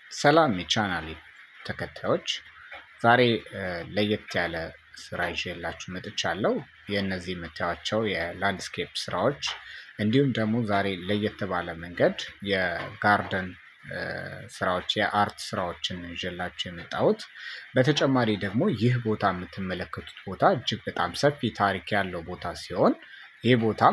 ሰላም የቻናሌ ተከታዮች ዛሬ ለየት ያለ ስራ ይዤላችሁ መጥቻለሁ። የእነዚህ የምታዩቸው የላንድስኬፕ ስራዎች እንዲሁም ደግሞ ዛሬ ለየት ባለ መንገድ የጋርደን ስራዎች የአርት ስራዎችን ይዤላችሁ የመጣሁት። በተጨማሪ ደግሞ ይህ ቦታ የምትመለከቱት ቦታ እጅግ በጣም ሰፊ ታሪክ ያለው ቦታ ሲሆን ይህ ቦታም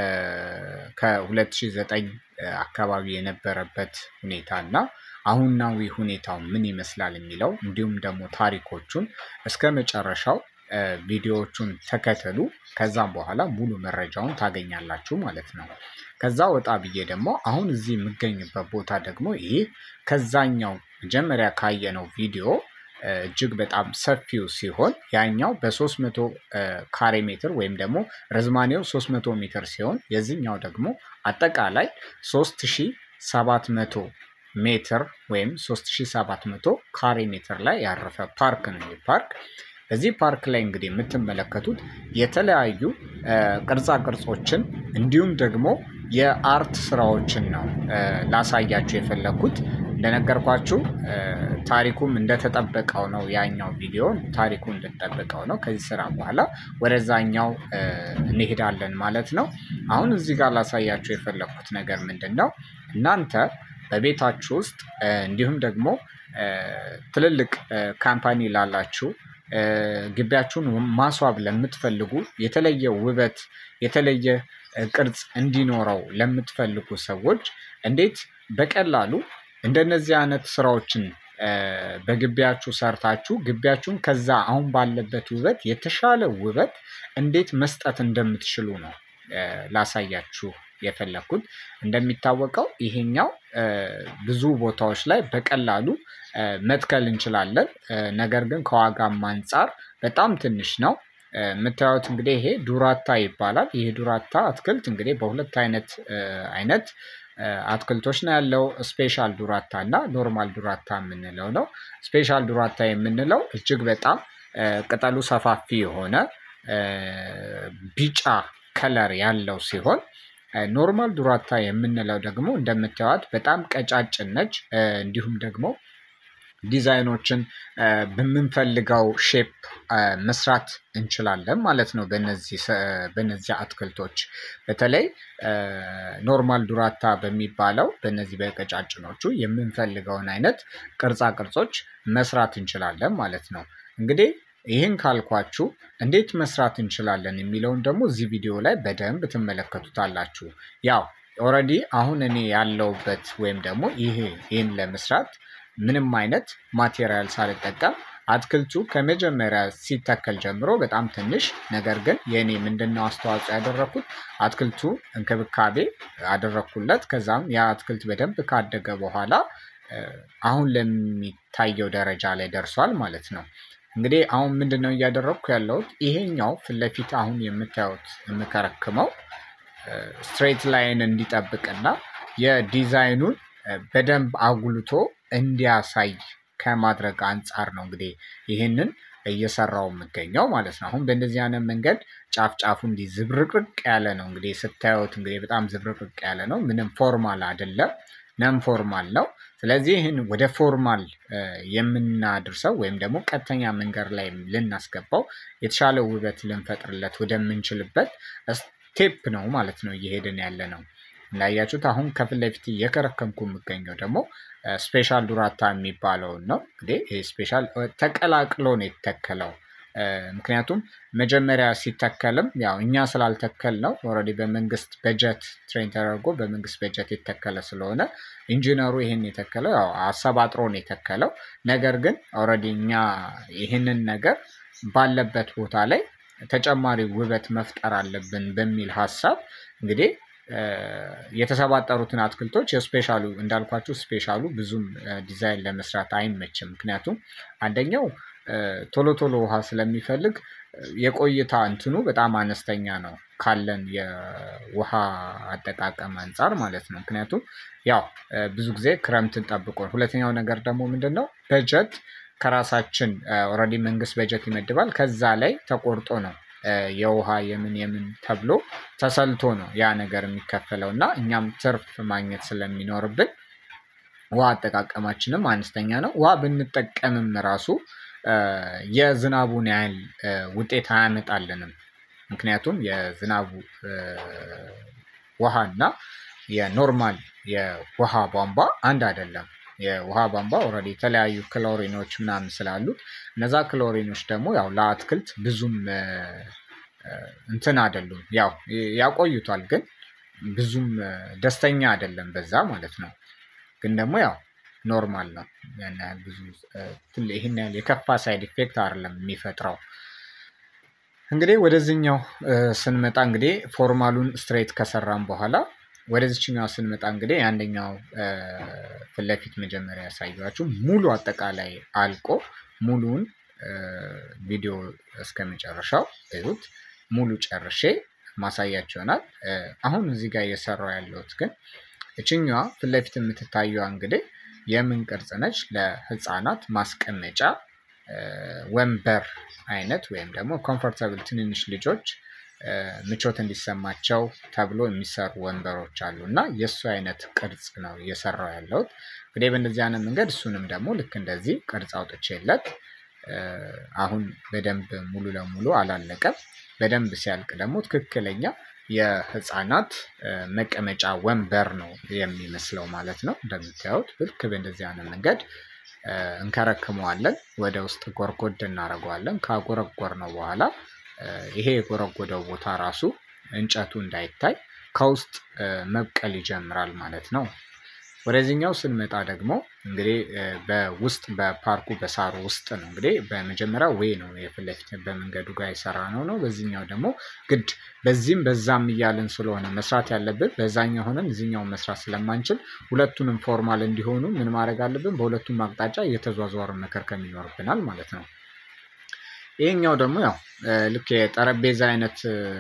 ከ2009 አካባቢ የነበረበት ሁኔታ እና አሁናዊ ሁኔታው ምን ይመስላል የሚለው እንዲሁም ደግሞ ታሪኮቹን እስከ መጨረሻው ቪዲዮዎቹን ተከተሉ። ከዛም በኋላ ሙሉ መረጃውን ታገኛላችሁ ማለት ነው። ከዛ ወጣ ብዬ ደግሞ አሁን እዚህ የምገኝበት ቦታ ደግሞ ይህ ከዛኛው መጀመሪያ ካየነው ቪዲዮ እጅግ በጣም ሰፊው ሲሆን ያኛው በ300 ካሬ ሜትር ወይም ደግሞ ርዝማኔው 300 ሜትር ሲሆን የዚህኛው ደግሞ አጠቃላይ 3700 ሜትር ወይም 3700 ካሬ ሜትር ላይ ያረፈ ፓርክ ነው። ይህ ፓርክ በዚህ ፓርክ ላይ እንግዲህ የምትመለከቱት የተለያዩ ቅርጻ ቅርጾችን እንዲሁም ደግሞ የአርት ስራዎችን ነው ላሳያችሁ የፈለግኩት። እንደነገርኳችሁ ታሪኩም እንደተጠበቀው ነው። ያኛው ቪዲዮ ታሪኩ እንደተጠበቀው ነው። ከዚህ ስራ በኋላ ወደዛኛው እንሄዳለን ማለት ነው። አሁን እዚህ ጋር ላሳያችሁ የፈለግኩት ነገር ምንድን ነው? እናንተ በቤታችሁ ውስጥ እንዲሁም ደግሞ ትልልቅ ካምፓኒ ላላችሁ ግቢያችሁን ማስዋብ ለምትፈልጉ የተለየ ውበት የተለየ ቅርጽ እንዲኖረው ለምትፈልጉ ሰዎች እንዴት በቀላሉ እንደነዚህ አይነት ስራዎችን በግቢያችሁ ሰርታችሁ ግቢያችሁን ከዛ አሁን ባለበት ውበት የተሻለ ውበት እንዴት መስጠት እንደምትችሉ ነው ላሳያችሁ የፈለግኩት። እንደሚታወቀው ይሄኛው ብዙ ቦታዎች ላይ በቀላሉ መትከል እንችላለን። ነገር ግን ከዋጋም አንጻር በጣም ትንሽ ነው። የምታዩት እንግዲህ ይሄ ዱራታ ይባላል። ይሄ ዱራታ አትክልት እንግዲህ በሁለት አይነት አይነት አትክልቶች ነው ያለው። ስፔሻል ዱራታ እና ኖርማል ዱራታ የምንለው ነው። ስፔሻል ዱራታ የምንለው እጅግ በጣም ቅጠሉ ሰፋፊ የሆነ ቢጫ ከለር ያለው ሲሆን ኖርማል ዱራታ የምንለው ደግሞ እንደምታዩት በጣም ቀጫጭን ነች። እንዲሁም ደግሞ ዲዛይኖችን በምንፈልገው ሼፕ መስራት እንችላለን ማለት ነው። በነዚህ አትክልቶች በተለይ ኖርማል ዱራታ በሚባለው በነዚህ በቀጫጭኖቹ የምንፈልገውን አይነት ቅርጻ ቅርጾች መስራት እንችላለን ማለት ነው። እንግዲህ ይህን ካልኳችሁ እንዴት መስራት እንችላለን የሚለውን ደግሞ እዚህ ቪዲዮ ላይ በደንብ ትመለከቱታላችሁ። ያው ኦልሬዲ አሁን እኔ ያለውበት ወይም ደግሞ ይሄ ይህን ለመስራት ምንም አይነት ማቴሪያል ሳልጠቀም አትክልቱ ከመጀመሪያ ሲተከል ጀምሮ በጣም ትንሽ ነገር ግን የእኔ ምንድነው አስተዋጽኦ ያደረኩት አትክልቱ እንክብካቤ አደረኩለት። ከዛም ያ አትክልት በደንብ ካደገ በኋላ አሁን ለሚታየው ደረጃ ላይ ደርሷል ማለት ነው። እንግዲህ አሁን ምንድን ነው እያደረግኩ ያለሁት ይሄኛው ፊት ለፊት አሁን የምታዩት የምከረክመው ስትሬት ላይን እንዲጠብቅና የዲዛይኑን በደንብ አጉልቶ እንዲያሳይ ከማድረግ አንጻር ነው እንግዲህ ይህንን እየሰራው የምገኘው ማለት ነው። አሁን በእንደዚህ አይነት መንገድ ጫፍ ጫፉ እንዲህ ዝብርቅርቅ ያለ ነው እንግዲህ ስታዩት እንግዲህ በጣም ዝብርቅርቅ ያለ ነው። ምንም ፎርማል አይደለም፣ ነም ፎርማል ነው። ስለዚህ ይህን ወደ ፎርማል የምናድርሰው ወይም ደግሞ ቀጥተኛ መንገድ ላይ ልናስገባው የተሻለ ውበት ልንፈጥርለት ወደምንችልበት ስቴፕ ነው ማለት ነው እየሄድን ያለ ነው። እንዳያችሁት አሁን ከፊት ለፊት እየከረከምኩ የምገኘው ደግሞ ስፔሻል ዱራታ የሚባለውን ነው። እንግዲህ ይህ ስፔሻል ተቀላቅሎ ነው የተተከለው። ምክንያቱም መጀመሪያ ሲተከልም ያው እኛ ስላልተከል ነው ኦልሬዲ በመንግስት በጀት ትሬን ተደርጎ በመንግስት በጀት የተከለ ስለሆነ ኢንጂነሩ ይህን የተከለው ያው አሰባጥሮ ነው የተከለው። ነገር ግን ኦልሬዲ እኛ ይህንን ነገር ባለበት ቦታ ላይ ተጨማሪ ውበት መፍጠር አለብን በሚል ሀሳብ እንግዲህ የተሰባጠሩትን አትክልቶች የስፔሻሉ እንዳልኳችሁ ስፔሻሉ ብዙም ዲዛይን ለመስራት አይመችም። ምክንያቱም አንደኛው ቶሎ ቶሎ ውሃ ስለሚፈልግ የቆይታ እንትኑ በጣም አነስተኛ ነው ካለን የውሃ አጠቃቀም አንጻር ማለት ነው። ምክንያቱም ያው ብዙ ጊዜ ክረምትን ጠብቆ ሁለተኛው ነገር ደግሞ ምንድን ነው በጀት ከራሳችን ኦልሬዲ መንግስት በጀት ይመድባል ከዛ ላይ ተቆርጦ ነው የውሃ የምን የምን ተብሎ ተሰልቶ ነው ያ ነገር የሚከፈለው እና እኛም ትርፍ ማግኘት ስለሚኖርብን ውሃ አጠቃቀማችንም አነስተኛ ነው። ውሃ ብንጠቀምም ራሱ የዝናቡን ያህል ውጤት አያመጣልንም። ምክንያቱም የዝናቡ ውሃ እና የኖርማል የውሃ ቧንቧ አንድ አይደለም። የውሃ ቧንቧ ኦልሬዲ የተለያዩ ክሎሪኖች ምናምን ስላሉት እነዛ ክሎሪኖች ደግሞ ያው ለአትክልት ብዙም እንትን አይደሉም። ያው ያቆዩታል ግን ብዙም ደስተኛ አይደለም በዛ ማለት ነው። ግን ደግሞ ያው ኖርማል ነው ያን ያህል ብዙ ይሄን ያህል የከፋ ሳይድ ኢፌክት አይደለም የሚፈጥረው። እንግዲህ ወደዚህኛው ስንመጣ እንግዲህ ፎርማሉን ስትሬት ከሰራን በኋላ ወደዚችኛው ስንመጣ እንግዲህ የአንደኛው ፊት ለፊት መጀመሪያ ያሳየኋችሁ ሙሉ አጠቃላይ አልቆ ሙሉውን ቪዲዮ እስከ መጨረሻው እዩት። ሙሉ ጨርሼ ማሳያችሁ ይሆናል። አሁን እዚህ ጋር እየሰራው ያለሁት ግን እችኛዋ ፊት ለፊት የምትታየዋ እንግዲህ የምን ቅርጽ ነች? ለህፃናት ማስቀመጫ ወንበር አይነት ወይም ደግሞ ኮምፎርታብል ትንንሽ ልጆች ምቾት እንዲሰማቸው ተብሎ የሚሰሩ ወንበሮች አሉ እና የእሱ አይነት ቅርጽ ነው እየሰራው ያለሁት። እንግዲህ በእንደዚህ አይነት መንገድ እሱንም ደግሞ ልክ እንደዚህ ቅርጽ አውጥቼለት አሁን በደንብ ሙሉ ለሙሉ አላለቀም። በደንብ ሲያልቅ ደግሞ ትክክለኛ የህፃናት መቀመጫ ወንበር ነው የሚመስለው ማለት ነው። እንደምታዩት ልክ በእንደዚህ አይነት መንገድ እንከረክመዋለን። ወደ ውስጥ ጎርጎድ እናደርገዋለን። ካጎረጎር ነው በኋላ ይሄ የጎረጎደው ቦታ ራሱ እንጨቱ እንዳይታይ ከውስጥ መብቀል ይጀምራል ማለት ነው። ወደዚህኛው ስንመጣ ደግሞ እንግዲህ በውስጥ በፓርኩ በሳሩ ውስጥ ነው እንግዲህ በመጀመሪያ ዌይ ነው የፊት ለፊት በመንገዱ ጋር የሰራ ነው ነው። በዚህኛው ደግሞ ግድ በዚህም በዛም እያልን ስለሆነ መስራት ያለብን በዛኛው ሆነን እዚህኛው መስራት ስለማንችል ሁለቱንም ፎርማል እንዲሆኑ ምን ማድረግ አለብን? በሁለቱም አቅጣጫ እየተዟዟርን መከርከም ይኖርብናል ማለት ነው። ይሄኛው ደግሞ ያው ልክ የጠረጴዛ አይነት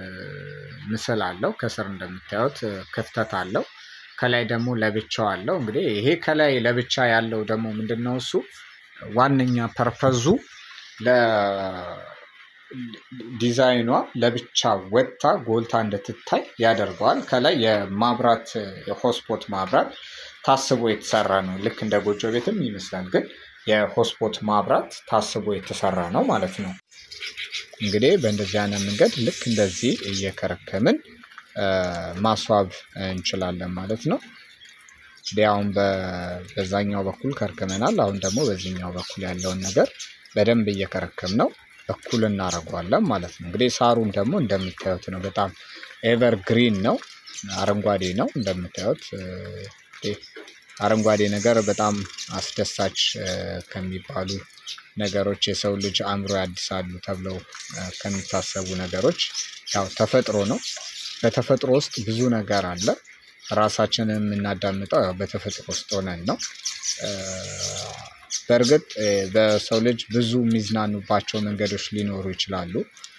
ምስል አለው። ከስር እንደምታዩት ክፍተት አለው። ከላይ ደግሞ ለብቻው አለው። እንግዲህ ይሄ ከላይ ለብቻ ያለው ደግሞ ምንድን ነው? እሱ ዋነኛ ፐርፐዙ ለዲዛይኗ ለብቻ ወጥታ ጎልታ እንድትታይ ያደርገዋል። ከላይ የማብራት የሆስፖት ማብራት ታስቦ የተሰራ ነው። ልክ እንደ ጎጆ ቤትም ይመስላል፣ ግን የሆስፖት ማብራት ታስቦ የተሰራ ነው ማለት ነው። እንግዲህ በእንደዚህ አይነት መንገድ ልክ እንደዚህ እየከረከምን ማስዋብ እንችላለን ማለት ነው። እንግዲህ አሁን በዛኛው በኩል ከርክመናል። አሁን ደግሞ በዚህኛው በኩል ያለውን ነገር በደንብ እየከረከም ነው እኩል እናደርገዋለን ማለት ነው። እንግዲህ ሳሩን ደግሞ እንደምታዩት ነው። በጣም ኤቨር ግሪን ነው፣ አረንጓዴ ነው እንደምታዩት። አረንጓዴ ነገር በጣም አስደሳች ከሚባሉ ነገሮች የሰው ልጅ አእምሮ ያድሳሉ ተብለው ከሚታሰቡ ነገሮች ያው ተፈጥሮ ነው። በተፈጥሮ ውስጥ ብዙ ነገር አለ። ራሳችንን የምናዳምጠው ያው በተፈጥሮ ውስጥ ሆነን ነው። በእርግጥ በሰው ልጅ ብዙ የሚዝናኑባቸው መንገዶች ሊኖሩ ይችላሉ።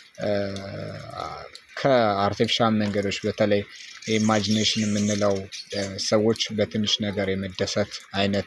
ከአርቲፊሻል መንገዶች በተለይ ኢማጂኔሽን የምንለው ሰዎች በትንሽ ነገር የመደሰት አይነት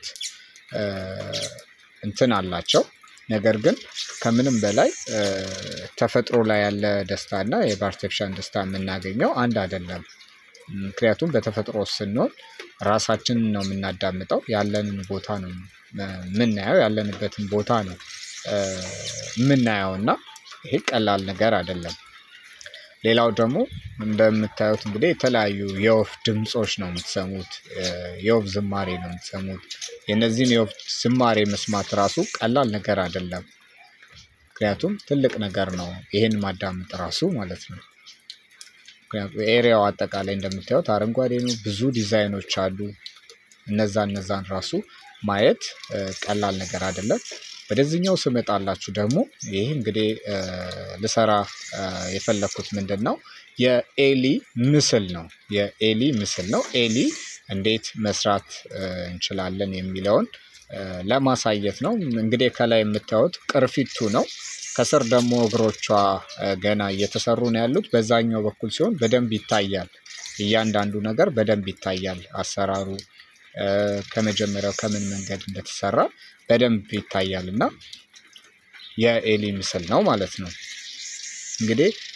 እንትን አላቸው። ነገር ግን ከምንም በላይ ተፈጥሮ ላይ ያለ ደስታ እና በአርቲፊሻል ደስታ የምናገኘው አንድ አይደለም። ምክንያቱም በተፈጥሮ ስንሆን ራሳችንን ነው የምናዳምጠው፣ ያለንን ቦታ ነው የምናየው፣ ያለንበትን ቦታ ነው የምናየው እና ይሄ ቀላል ነገር አይደለም። ሌላው ደግሞ እንደምታዩት እንግዲህ የተለያዩ የወፍ ድምፆች ነው የምትሰሙት፣ የወፍ ዝማሬ ነው የምትሰሙት። የእነዚህን የወፍ ዝማሬ መስማት ራሱ ቀላል ነገር አይደለም። ምክንያቱም ትልቅ ነገር ነው ይሄን ማዳመጥ ራሱ ማለት ነው። ምክንያቱም ኤሪያው አጠቃላይ እንደምታዩት አረንጓዴ ነው፣ ብዙ ዲዛይኖች አሉ። እነዛ እነዛን ራሱ ማየት ቀላል ነገር አይደለም። ወደዚህኛው ስመጣላችሁ ደግሞ ይህ እንግዲህ ልሰራ የፈለኩት ምንድን ነው የኤሊ ምስል ነው። የኤሊ ምስል ነው። ኤሊ እንዴት መስራት እንችላለን የሚለውን ለማሳየት ነው። እንግዲህ ከላይ የምታዩት ቅርፊቱ ነው። ከስር ደግሞ እግሮቿ ገና እየተሰሩ ነው ያሉት። በዛኛው በኩል ሲሆን በደንብ ይታያል። እያንዳንዱ ነገር በደንብ ይታያል። አሰራሩ ከመጀመሪያው ከምን መንገድ እንደተሰራ በደንብ ይታያል እና የኤሊ ምስል ነው ማለት ነው። እንግዲህ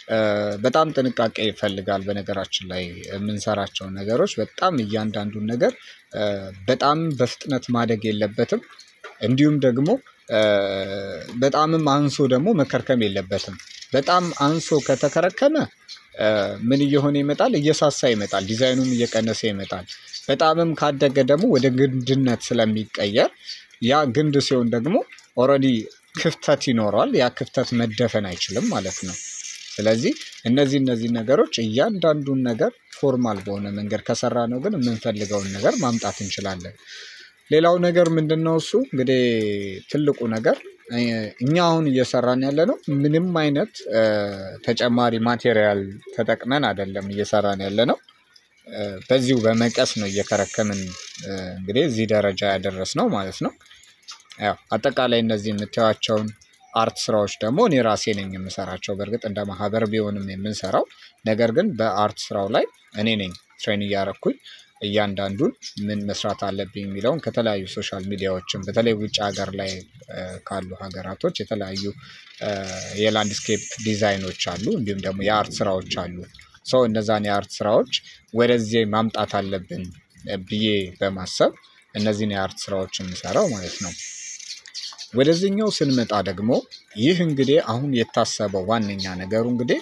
በጣም ጥንቃቄ ይፈልጋል። በነገራችን ላይ የምንሰራቸው ነገሮች በጣም እያንዳንዱን ነገር በጣም በፍጥነት ማደግ የለበትም። እንዲሁም ደግሞ በጣምም አንሶ ደግሞ መከርከም የለበትም። በጣም አንሶ ከተከረከመ ምን እየሆነ ይመጣል? እየሳሳ ይመጣል። ዲዛይኑም እየቀነሰ ይመጣል። በጣምም ካደገ ደግሞ ወደ ግንድነት ስለሚቀየር ያ ግንድ ሲሆን ደግሞ ኦልሬዲ ክፍተት ይኖረዋል። ያ ክፍተት መደፈን አይችልም ማለት ነው። ስለዚህ እነዚህ እነዚህ ነገሮች እያንዳንዱን ነገር ፎርማል በሆነ መንገድ ከሰራ ነው ግን የምንፈልገውን ነገር ማምጣት እንችላለን። ሌላው ነገር ምንድነው? እሱ እንግዲህ ትልቁ ነገር እኛ አሁን እየሰራን ያለነው ምንም አይነት ተጨማሪ ማቴሪያል ተጠቅመን አይደለም እየሰራን ያለነው። በዚሁ በመቀስ ነው እየከረከምን እንግዲህ እዚህ ደረጃ ያደረስነው ማለት ነው። ያው አጠቃላይ እነዚህ የምታዩዋቸውን አርት ስራዎች ደግሞ እኔ ራሴ ነኝ የምሰራቸው በርግጥ እንደ ማህበር ቢሆንም የምንሰራው ነገር ግን በአርት ስራው ላይ እኔ ነኝ ትሬን እያረኩኝ እያንዳንዱን ምን መስራት አለብኝ የሚለውን ከተለያዩ ሶሻል ሚዲያዎችም በተለይ ውጭ ሀገር ላይ ካሉ ሀገራቶች የተለያዩ የላንድስኬፕ ዲዛይኖች አሉ እንዲሁም ደግሞ የአርት ስራዎች አሉ። ሶ እነዛን የአርት ስራዎች ወደዚህ ማምጣት አለብን ብዬ በማሰብ እነዚህን የአርት ስራዎች የምሰራው ማለት ነው። ወደዚህኛው ስንመጣ ደግሞ ይህ እንግዲህ አሁን የታሰበው ዋነኛ ነገሩ እንግዲህ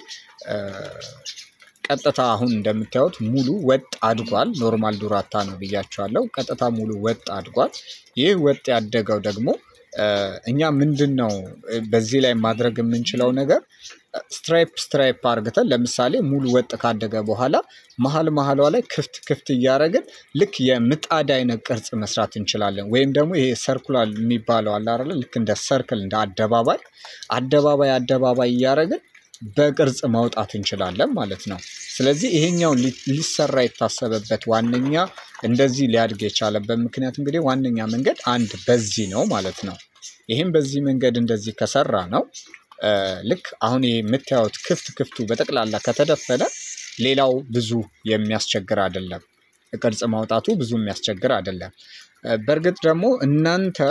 ቀጥታ አሁን እንደምታዩት ሙሉ ወጥ አድጓል ኖርማል ዱራታ ነው ብያችኋለሁ ቀጥታ ሙሉ ወጥ አድጓል። ይህ ወጥ ያደገው ደግሞ እኛ ምንድነው? በዚህ ላይ ማድረግ የምንችለው ነገር ስትራይፕ ስትራይፕ አርግተን ለምሳሌ ሙሉ ወጥ ካደገ በኋላ መሃል መሃሏ ላይ ክፍት ክፍት እያደረግን ልክ የምጣድ አይነት ቅርጽ መስራት እንችላለን። ወይም ደግሞ ይሄ ሰርኩላር የሚባለው አለ አይደለ ልክ እንደ ሰርክል እንደ አደባባይ አደባባይ አደባባይ እያደረግን በቅርጽ ማውጣት እንችላለን ማለት ነው። ስለዚህ ይሄኛው ሊሰራ የታሰበበት ዋነኛ እንደዚህ ሊያድግ የቻለበት ምክንያት እንግዲህ ዋነኛ መንገድ አንድ በዚህ ነው ማለት ነው። ይሄም በዚህ መንገድ እንደዚህ ከሰራ ነው። ልክ አሁን ይሄ የምታዩት ክፍት ክፍቱ በጠቅላላ ከተደፈነ ሌላው ብዙ የሚያስቸግር አይደለም። ቅርጽ ማውጣቱ ብዙ የሚያስቸግር አይደለም። በርግጥ ደግሞ እናንተ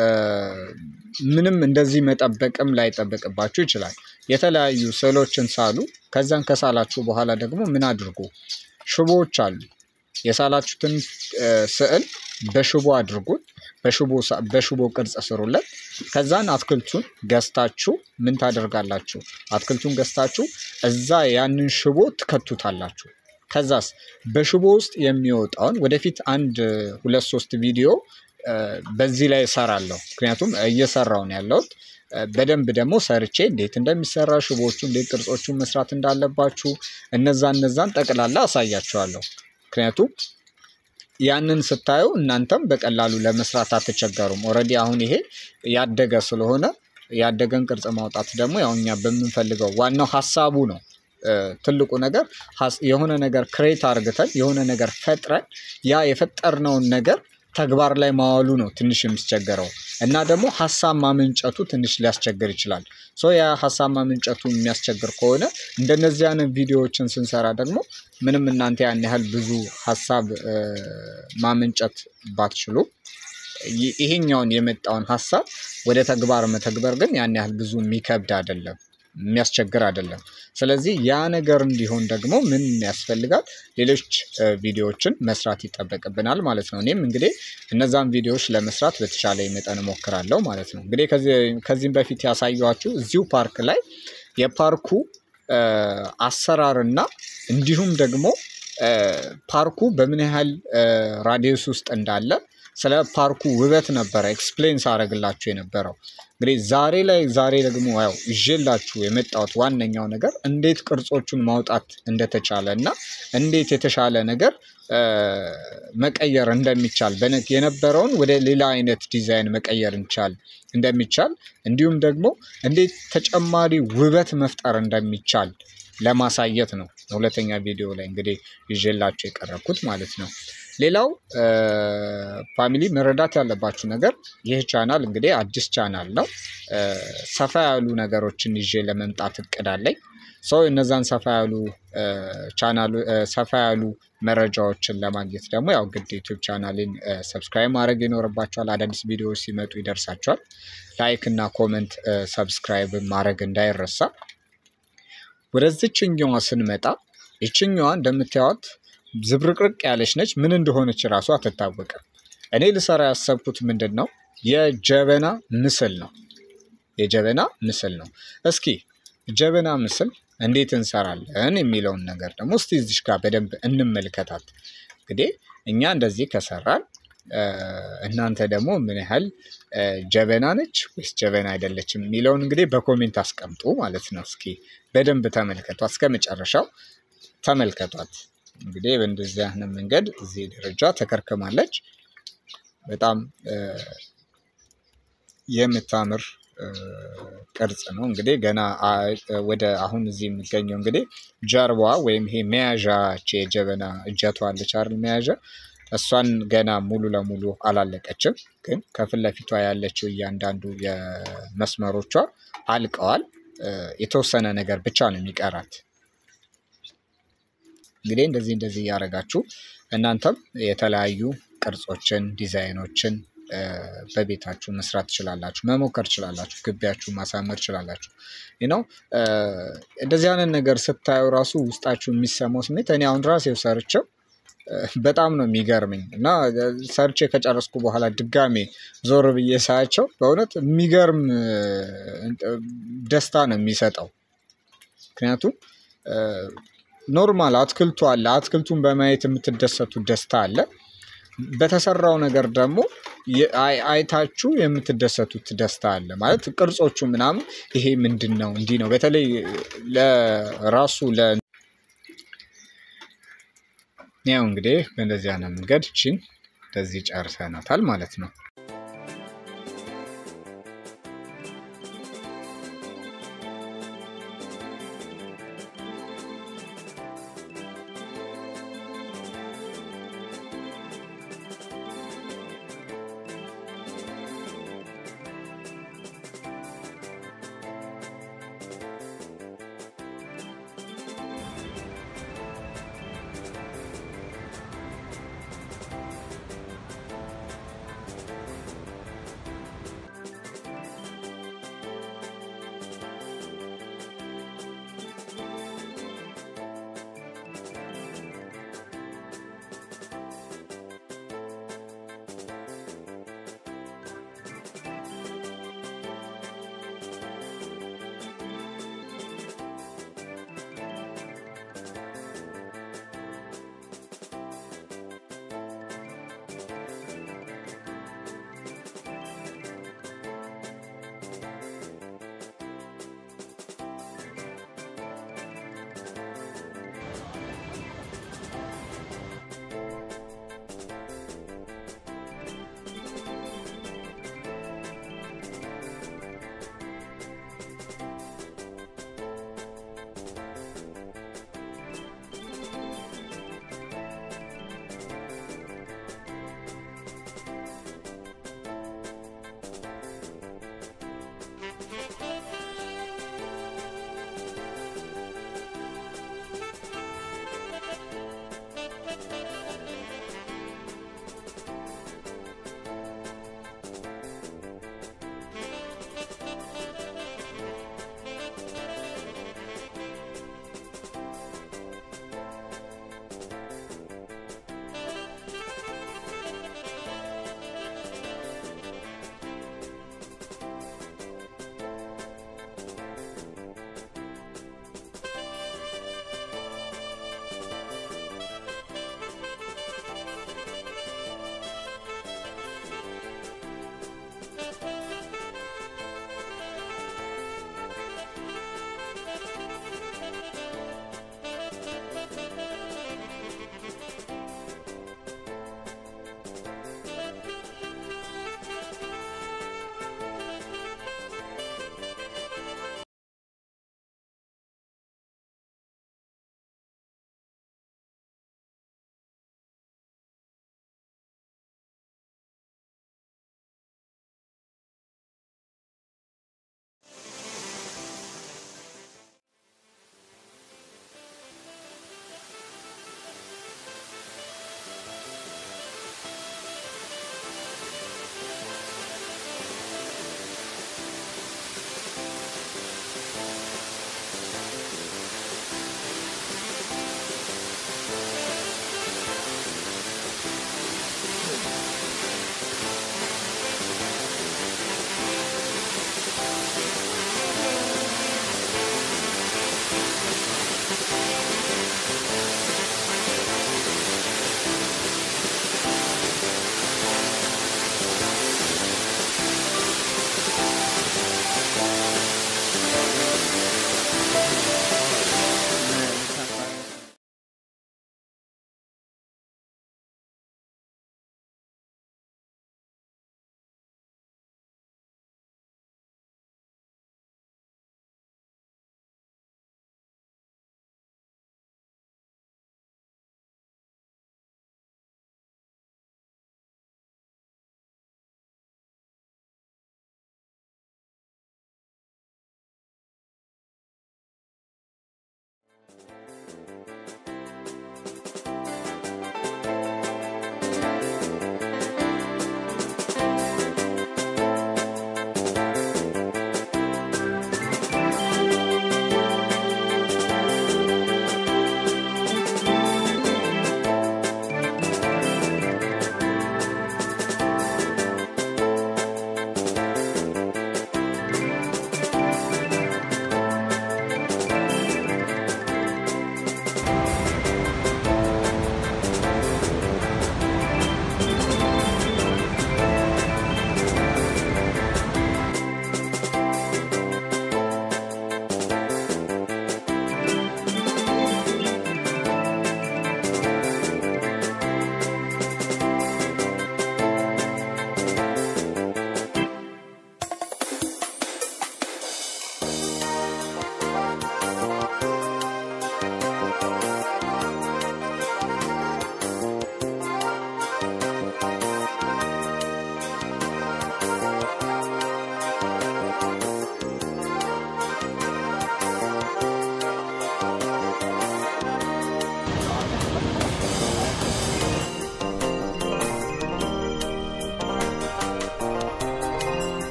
ምንም እንደዚህ መጠበቅም ላይጠበቅባችሁ ይችላል። የተለያዩ ስዕሎችን ሳሉ ከዛን ከሳላችሁ በኋላ ደግሞ ምን አድርጉ? ሽቦዎች አሉ የሳላችሁትን ስዕል በሽቦ አድርጉት በሽቦ በሽቦ ቅርጽ ስሩለት ከዛን አትክልቱን ገዝታችሁ ምን ታደርጋላችሁ? አትክልቱን ገዝታችሁ እዛ ያንን ሽቦ ትከቱታላችሁ። ከዛስ በሽቦ ውስጥ የሚወጣውን ወደፊት አንድ ሁለት ሶስት ቪዲዮ በዚህ ላይ እሰራለሁ ምክንያቱም እየሰራሁ ነው ያለሁት። በደንብ ደግሞ ሰርቼ እንዴት እንደሚሰራ ሽቦዎቹ እንዴት ቅርጾቹን መስራት እንዳለባችሁ እነዛ እነዛን ጠቅላላ አሳያችኋለሁ። ምክንያቱም ያንን ስታዩ እናንተም በቀላሉ ለመስራት አትቸገሩም። ኦልሬዲ አሁን ይሄ ያደገ ስለሆነ ያደገን ቅርጽ ማውጣት ደግሞ ያው እኛ በምንፈልገው ዋናው ሀሳቡ ነው። ትልቁ ነገር የሆነ ነገር ክሬት አርግተን የሆነ ነገር ፈጥረን ያ የፈጠርነውን ነገር ተግባር ላይ ማዋሉ ነው ትንሽ የሚስቸገረው እና ደግሞ ሀሳብ ማመንጨቱ ትንሽ ሊያስቸግር ይችላል። ሶ ያ ሀሳብ ማመንጨቱ የሚያስቸግር ከሆነ እንደነዚህ አይነት ቪዲዮዎችን ስንሰራ ደግሞ ምንም እናንተ ያን ያህል ብዙ ሀሳብ ማመንጨት ባትችሉ ይሄኛውን የመጣውን ሀሳብ ወደ ተግባር መተግበር ግን ያን ያህል ብዙ የሚከብድ አይደለም። የሚያስቸግር አይደለም። ስለዚህ ያ ነገር እንዲሆን ደግሞ ምን ያስፈልጋል? ሌሎች ቪዲዮዎችን መስራት ይጠበቅብናል ማለት ነው። እኔም እንግዲህ እነዛን ቪዲዮዎች ለመስራት በተቻለኝ መጠን እሞክራለሁ ማለት ነው። እንግዲህ ከዚህም በፊት ያሳየኋችሁ እዚሁ ፓርክ ላይ የፓርኩ አሰራር እና እንዲሁም ደግሞ ፓርኩ በምን ያህል ራዲየስ ውስጥ እንዳለ ስለ ፓርኩ ውበት ነበረ ኤክስፕሌን ሳደርግላችሁ የነበረው። እንግዲህ ዛሬ ላይ ዛሬ ደግሞ ያው ይዤላችሁ የመጣሁት ዋነኛው ነገር እንዴት ቅርጾቹን ማውጣት እንደተቻለ እና እንዴት የተሻለ ነገር መቀየር እንደሚቻል የነበረውን ወደ ሌላ አይነት ዲዛይን መቀየር እንቻል እንደሚቻል እንዲሁም ደግሞ እንዴት ተጨማሪ ውበት መፍጠር እንደሚቻል ለማሳየት ነው። ሁለተኛ ቪዲዮ ላይ እንግዲህ ይዤላችሁ የቀረብኩት ማለት ነው። ሌላው ፋሚሊ መረዳት ያለባችሁ ነገር ይህ ቻናል እንግዲህ አዲስ ቻናል ነው። ሰፋ ያሉ ነገሮችን ይዤ ለመምጣት እቅድ አለኝ። ሶ እነዛን ሰፋ ያሉ ቻናሉ ሰፋ ያሉ መረጃዎችን ለማግኘት ደግሞ ያው ግድ ዩቲዩብ ቻናሌን ሰብስክራይብ ማድረግ ይኖርባችኋል አዳዲስ ቪዲዮዎች ሲመጡ ይደርሳችኋል። ላይክ እና ኮመንት ሰብስክራይብ ማድረግ እንዳይረሳ። ወደዚችኛዋ ስንመጣ ይችኛዋ እንደምታዩት ዝብርቅርቅ ያለች ነች። ምን እንደሆነች ራሱ አትታወቅም። እኔ ልሰራ ያሰብኩት ምንድን ነው የጀበና ምስል ነው። የጀበና ምስል ነው። እስኪ ጀበና ምስል እንዴት እንሰራለን የሚለውን ነገር ደግሞ እስቲ እዚሽ ጋር በደንብ እንመልከታት። እንግዲህ እኛ እንደዚህ ከሰራን እናንተ ደግሞ ምን ያህል ጀበና ነች ወይስ ጀበና አይደለችም የሚለውን እንግዲህ በኮሜንት አስቀምጡ ማለት ነው። እስኪ በደንብ ተመልከቷት፣ እስከ መጨረሻው ተመልከቷት። እንግዲህ በእንደዚህ አይነት መንገድ እዚህ ደረጃ ተከርክማለች። በጣም የምታምር ቅርጽ ነው። እንግዲህ ገና ወደ አሁን እዚህ የሚገኘው እንግዲህ ጀርባዋ ወይም ይሄ መያዣች የጀበና እጀቷ አለች አይደል? መያዣ እሷን ገና ሙሉ ለሙሉ አላለቀችም። ግን ከፊት ለፊቷ ያለችው እያንዳንዱ የመስመሮቿ አልቀዋል። የተወሰነ ነገር ብቻ ነው የሚቀራት። እንግዲህ እንደዚህ እንደዚህ እያደረጋችሁ እናንተም የተለያዩ ቅርጾችን፣ ዲዛይኖችን በቤታችሁ መስራት ትችላላችሁ፣ መሞከር ትችላላችሁ፣ ግቢያችሁ ማሳመር ትችላላችሁ። ነው እንደዚህ አይነት ነገር ስታዩ ራሱ ውስጣችሁ የሚሰማው ስሜት እኔ አሁን ራሴው ሰርቼው በጣም ነው የሚገርመኝ እና ሰርቼ ከጨረስኩ በኋላ ድጋሜ ዞር ብዬ ሳያቸው በእውነት የሚገርም ደስታ ነው የሚሰጠው። ምክንያቱም ኖርማል አትክልቱ አለ። አትክልቱን በማየት የምትደሰቱ ደስታ አለ። በተሰራው ነገር ደግሞ አይታችሁ የምትደሰቱት ደስታ አለ። ማለት ቅርጾቹ ምናምን ይሄ ምንድን ነው እንዲህ ነው። በተለይ ለራሱ ለ ያው እንግዲህ በእንደዚህ አይነት መንገድ ችን እንደዚህ ጨርሰናታል ማለት ነው።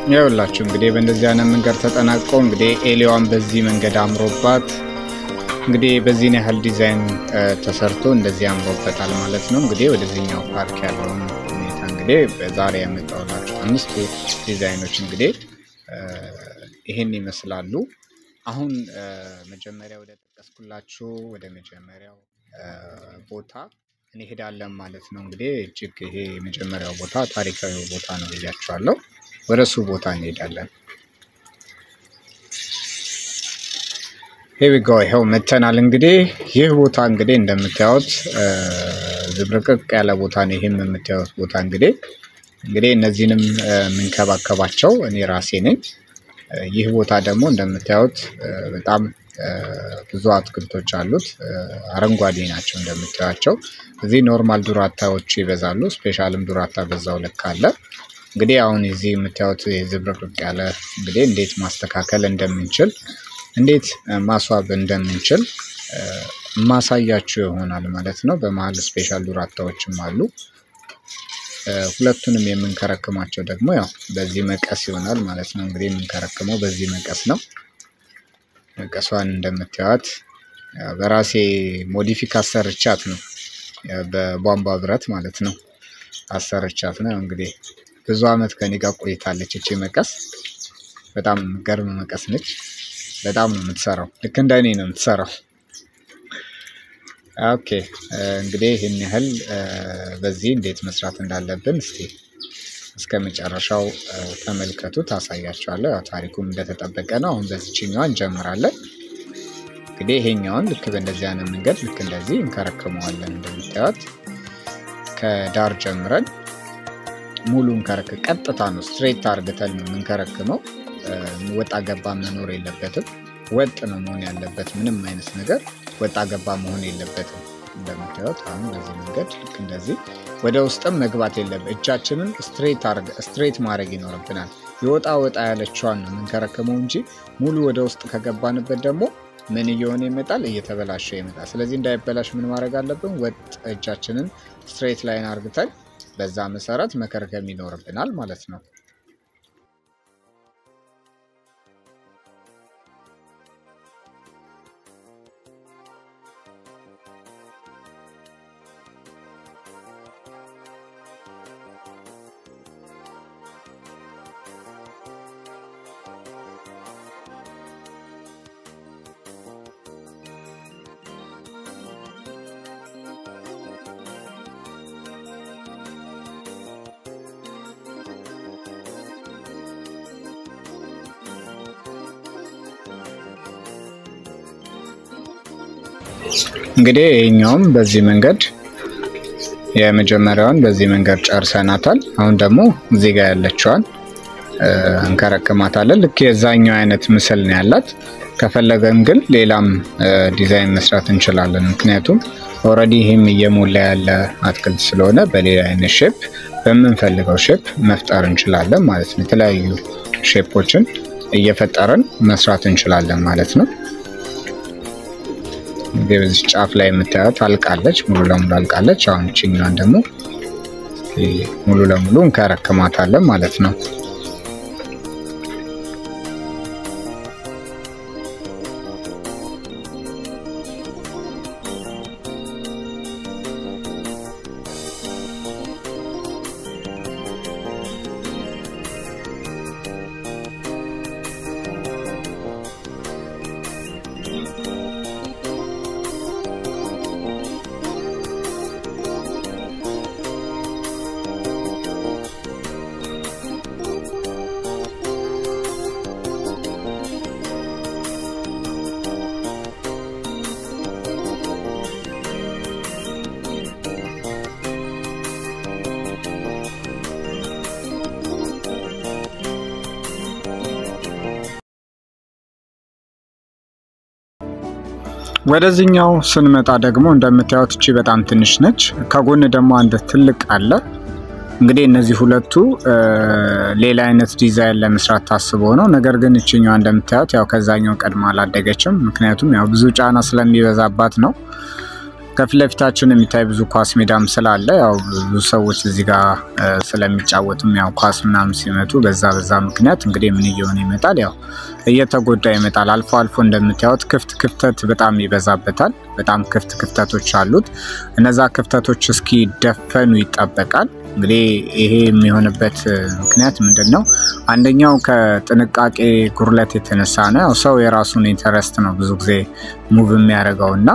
ይኸውላችሁ እንግዲህ በእንደዚህ አይነት መንገድ ተጠናቆ እንግዲህ ኤሊዋን በዚህ መንገድ አምሮባት እንግዲህ በዚህን ያህል ዲዛይን ተሰርቶ እንደዚህ አምሮበታል ማለት ነው። እንግዲህ ወደዚህኛው ፓርክ ያለውን ሁኔታ እንግዲህ በዛሬ ያመጣሁላችሁ አምስቱ ዲዛይኖች እንግዲህ ይህን ይመስላሉ። አሁን መጀመሪያ ወደ ጠቀስኩላችሁ ወደ መጀመሪያው ቦታ እንሄዳለን ማለት ነው። እንግዲህ እጅግ ይሄ የመጀመሪያው ቦታ ታሪካዊ ቦታ ነው ብያችኋለሁ። ወደ እሱ ቦታ እንሄዳለን። ሄዊጎ ይኸው መተናል። እንግዲህ ይህ ቦታ እንግዲህ እንደምታዩት ዝብርቅቅ ያለ ቦታ ነው። ይህም የምታዩት ቦታ እንግዲህ እንግዲህ እነዚህንም የምንከባከባቸው እኔ ራሴ ነኝ። ይህ ቦታ ደግሞ እንደምታዩት በጣም ብዙ አትክልቶች አሉት። አረንጓዴ ናቸው እንደምታዩቸው። እዚህ ኖርማል ዱራታዎች ይበዛሉ። ስፔሻልም ዱራታ በዛው ልክ አለ። እንግዲህ አሁን እዚህ የምታዩት ዝብርቅርቅ ያለ እንግዲህ እንዴት ማስተካከል እንደምንችል እንዴት ማስዋብ እንደምንችል ማሳያችሁ ይሆናል ማለት ነው። በመሀል ስፔሻል ዱራታዎችም አሉ። ሁለቱንም የምንከረክማቸው ደግሞ ያው በዚህ መቀስ ይሆናል ማለት ነው። እንግዲህ የምንከረክመው በዚህ መቀስ ነው። መቀሷን እንደምታዩት በራሴ ሞዲፊክ አሰርቻት ነው። በቧንቧ ብረት ማለት ነው አሰርቻት ነው። እንግዲህ ብዙ አመት ከኔ ጋር ቆይታለች። እቺ መቀስ በጣም ገርም መቀስ ነች። በጣም ነው የምትሰራው። ልክ እንደ እኔ ነው የምትሰራው። ኦኬ እንግዲህ ይህን ያህል በዚህ እንዴት መስራት እንዳለብን እስቲ እስከ መጨረሻው ተመልከቱ፣ ታሳያቸዋለሁ። ያው ታሪኩም እንደተጠበቀ ነው። አሁን በዚችኛዋ እንጀምራለን። እንግዲህ ይሄኛውን ልክ በእንደዚህ አይነት መንገድ ልክ እንደዚህ እንከረክመዋለን። እንደምታዩት ከዳር ጀምረን ሙሉ እንከረክ ቀጥታ ነው ስትሬት አርግተን ነው የምንከረክመው። ወጣ ገባ መኖር የለበትም። ወጥ ነው መሆን ያለበት። ምንም አይነት ነገር ወጣ ገባ መሆን የለበትም። እንደምታዩት አሁን በዚህ መንገድ ልክ እንደዚህ ወደ ውስጥም መግባት የለበት። እጃችንን ስትሬት ማድረግ ይኖርብናል። የወጣ ወጣ ያለችዋን ነው የምንከረክመው እንጂ ሙሉ ወደ ውስጥ ከገባንበት ደግሞ ምን እየሆነ ይመጣል? እየተበላሸ ይመጣል። ስለዚህ እንዳይበላሽ ምን ማድረግ አለብን? ወጥ እጃችንን ስትሬት ላይን አርግተን በዛ መሰረት መከርከም ይኖርብናል ማለት ነው። እንግዲህ ይህኛውም በዚህ መንገድ የመጀመሪያውን በዚህ መንገድ ጨርሰናታል። አሁን ደግሞ እዚህ ጋር ያለችዋን እንከረክማታለን። ልክ የዛኛው አይነት ምስል ነው ያላት። ከፈለገን ግን ሌላም ዲዛይን መስራት እንችላለን። ምክንያቱም ኦልሬዲ ይህም እየሞላ ያለ አትክልት ስለሆነ በሌላ አይነት ሼፕ በምንፈልገው ሼፕ መፍጠር እንችላለን ማለት ነው። የተለያዩ ሼፖችን እየፈጠርን መስራት እንችላለን ማለት ነው። እንግዲህ በዚህ ጫፍ ላይ የምታዩት አልቃለች፣ ሙሉ ለሙሉ አልቃለች። አሁን ችኛዋን ደግሞ ሙሉ ለሙሉ እንከረክማታለን ማለት ነው። ወደዚህኛው ስንመጣ ደግሞ እንደምታዩት እቺ በጣም ትንሽ ነች። ከጎን ደግሞ አንድ ትልቅ አለ። እንግዲህ እነዚህ ሁለቱ ሌላ አይነት ዲዛይን ለመስራት ታስቦ ነው። ነገር ግን እችኛዋ እንደምታዩት ያው ከዛኛው ቀድማ አላደገችም። ምክንያቱም ያው ብዙ ጫና ስለሚበዛባት ነው። ከፊት ለፊታችን የሚታይ ብዙ ኳስ ሜዳም ስላለ ያው ብዙ ሰዎች እዚህ ጋር ስለሚጫወቱም ያው ኳስ ምናምን ሲመቱ በዛ በዛ ምክንያት እንግዲህ ምን እየሆነ ይመጣል ያው እየተጎዳ ይመጣል። አልፎ አልፎ እንደምታዩት ክፍት ክፍተት በጣም ይበዛበታል። በጣም ክፍት ክፍተቶች አሉት። እነዛ ክፍተቶች እስኪደፈኑ ይጠበቃል። እንግዲህ ይሄ የሚሆንበት ምክንያት ምንድን ነው? አንደኛው ከጥንቃቄ ጉድለት የተነሳ ነው። ያው ሰው የራሱን ኢንተረስት ነው ብዙ ጊዜ ሙቭ የሚያደርገው እና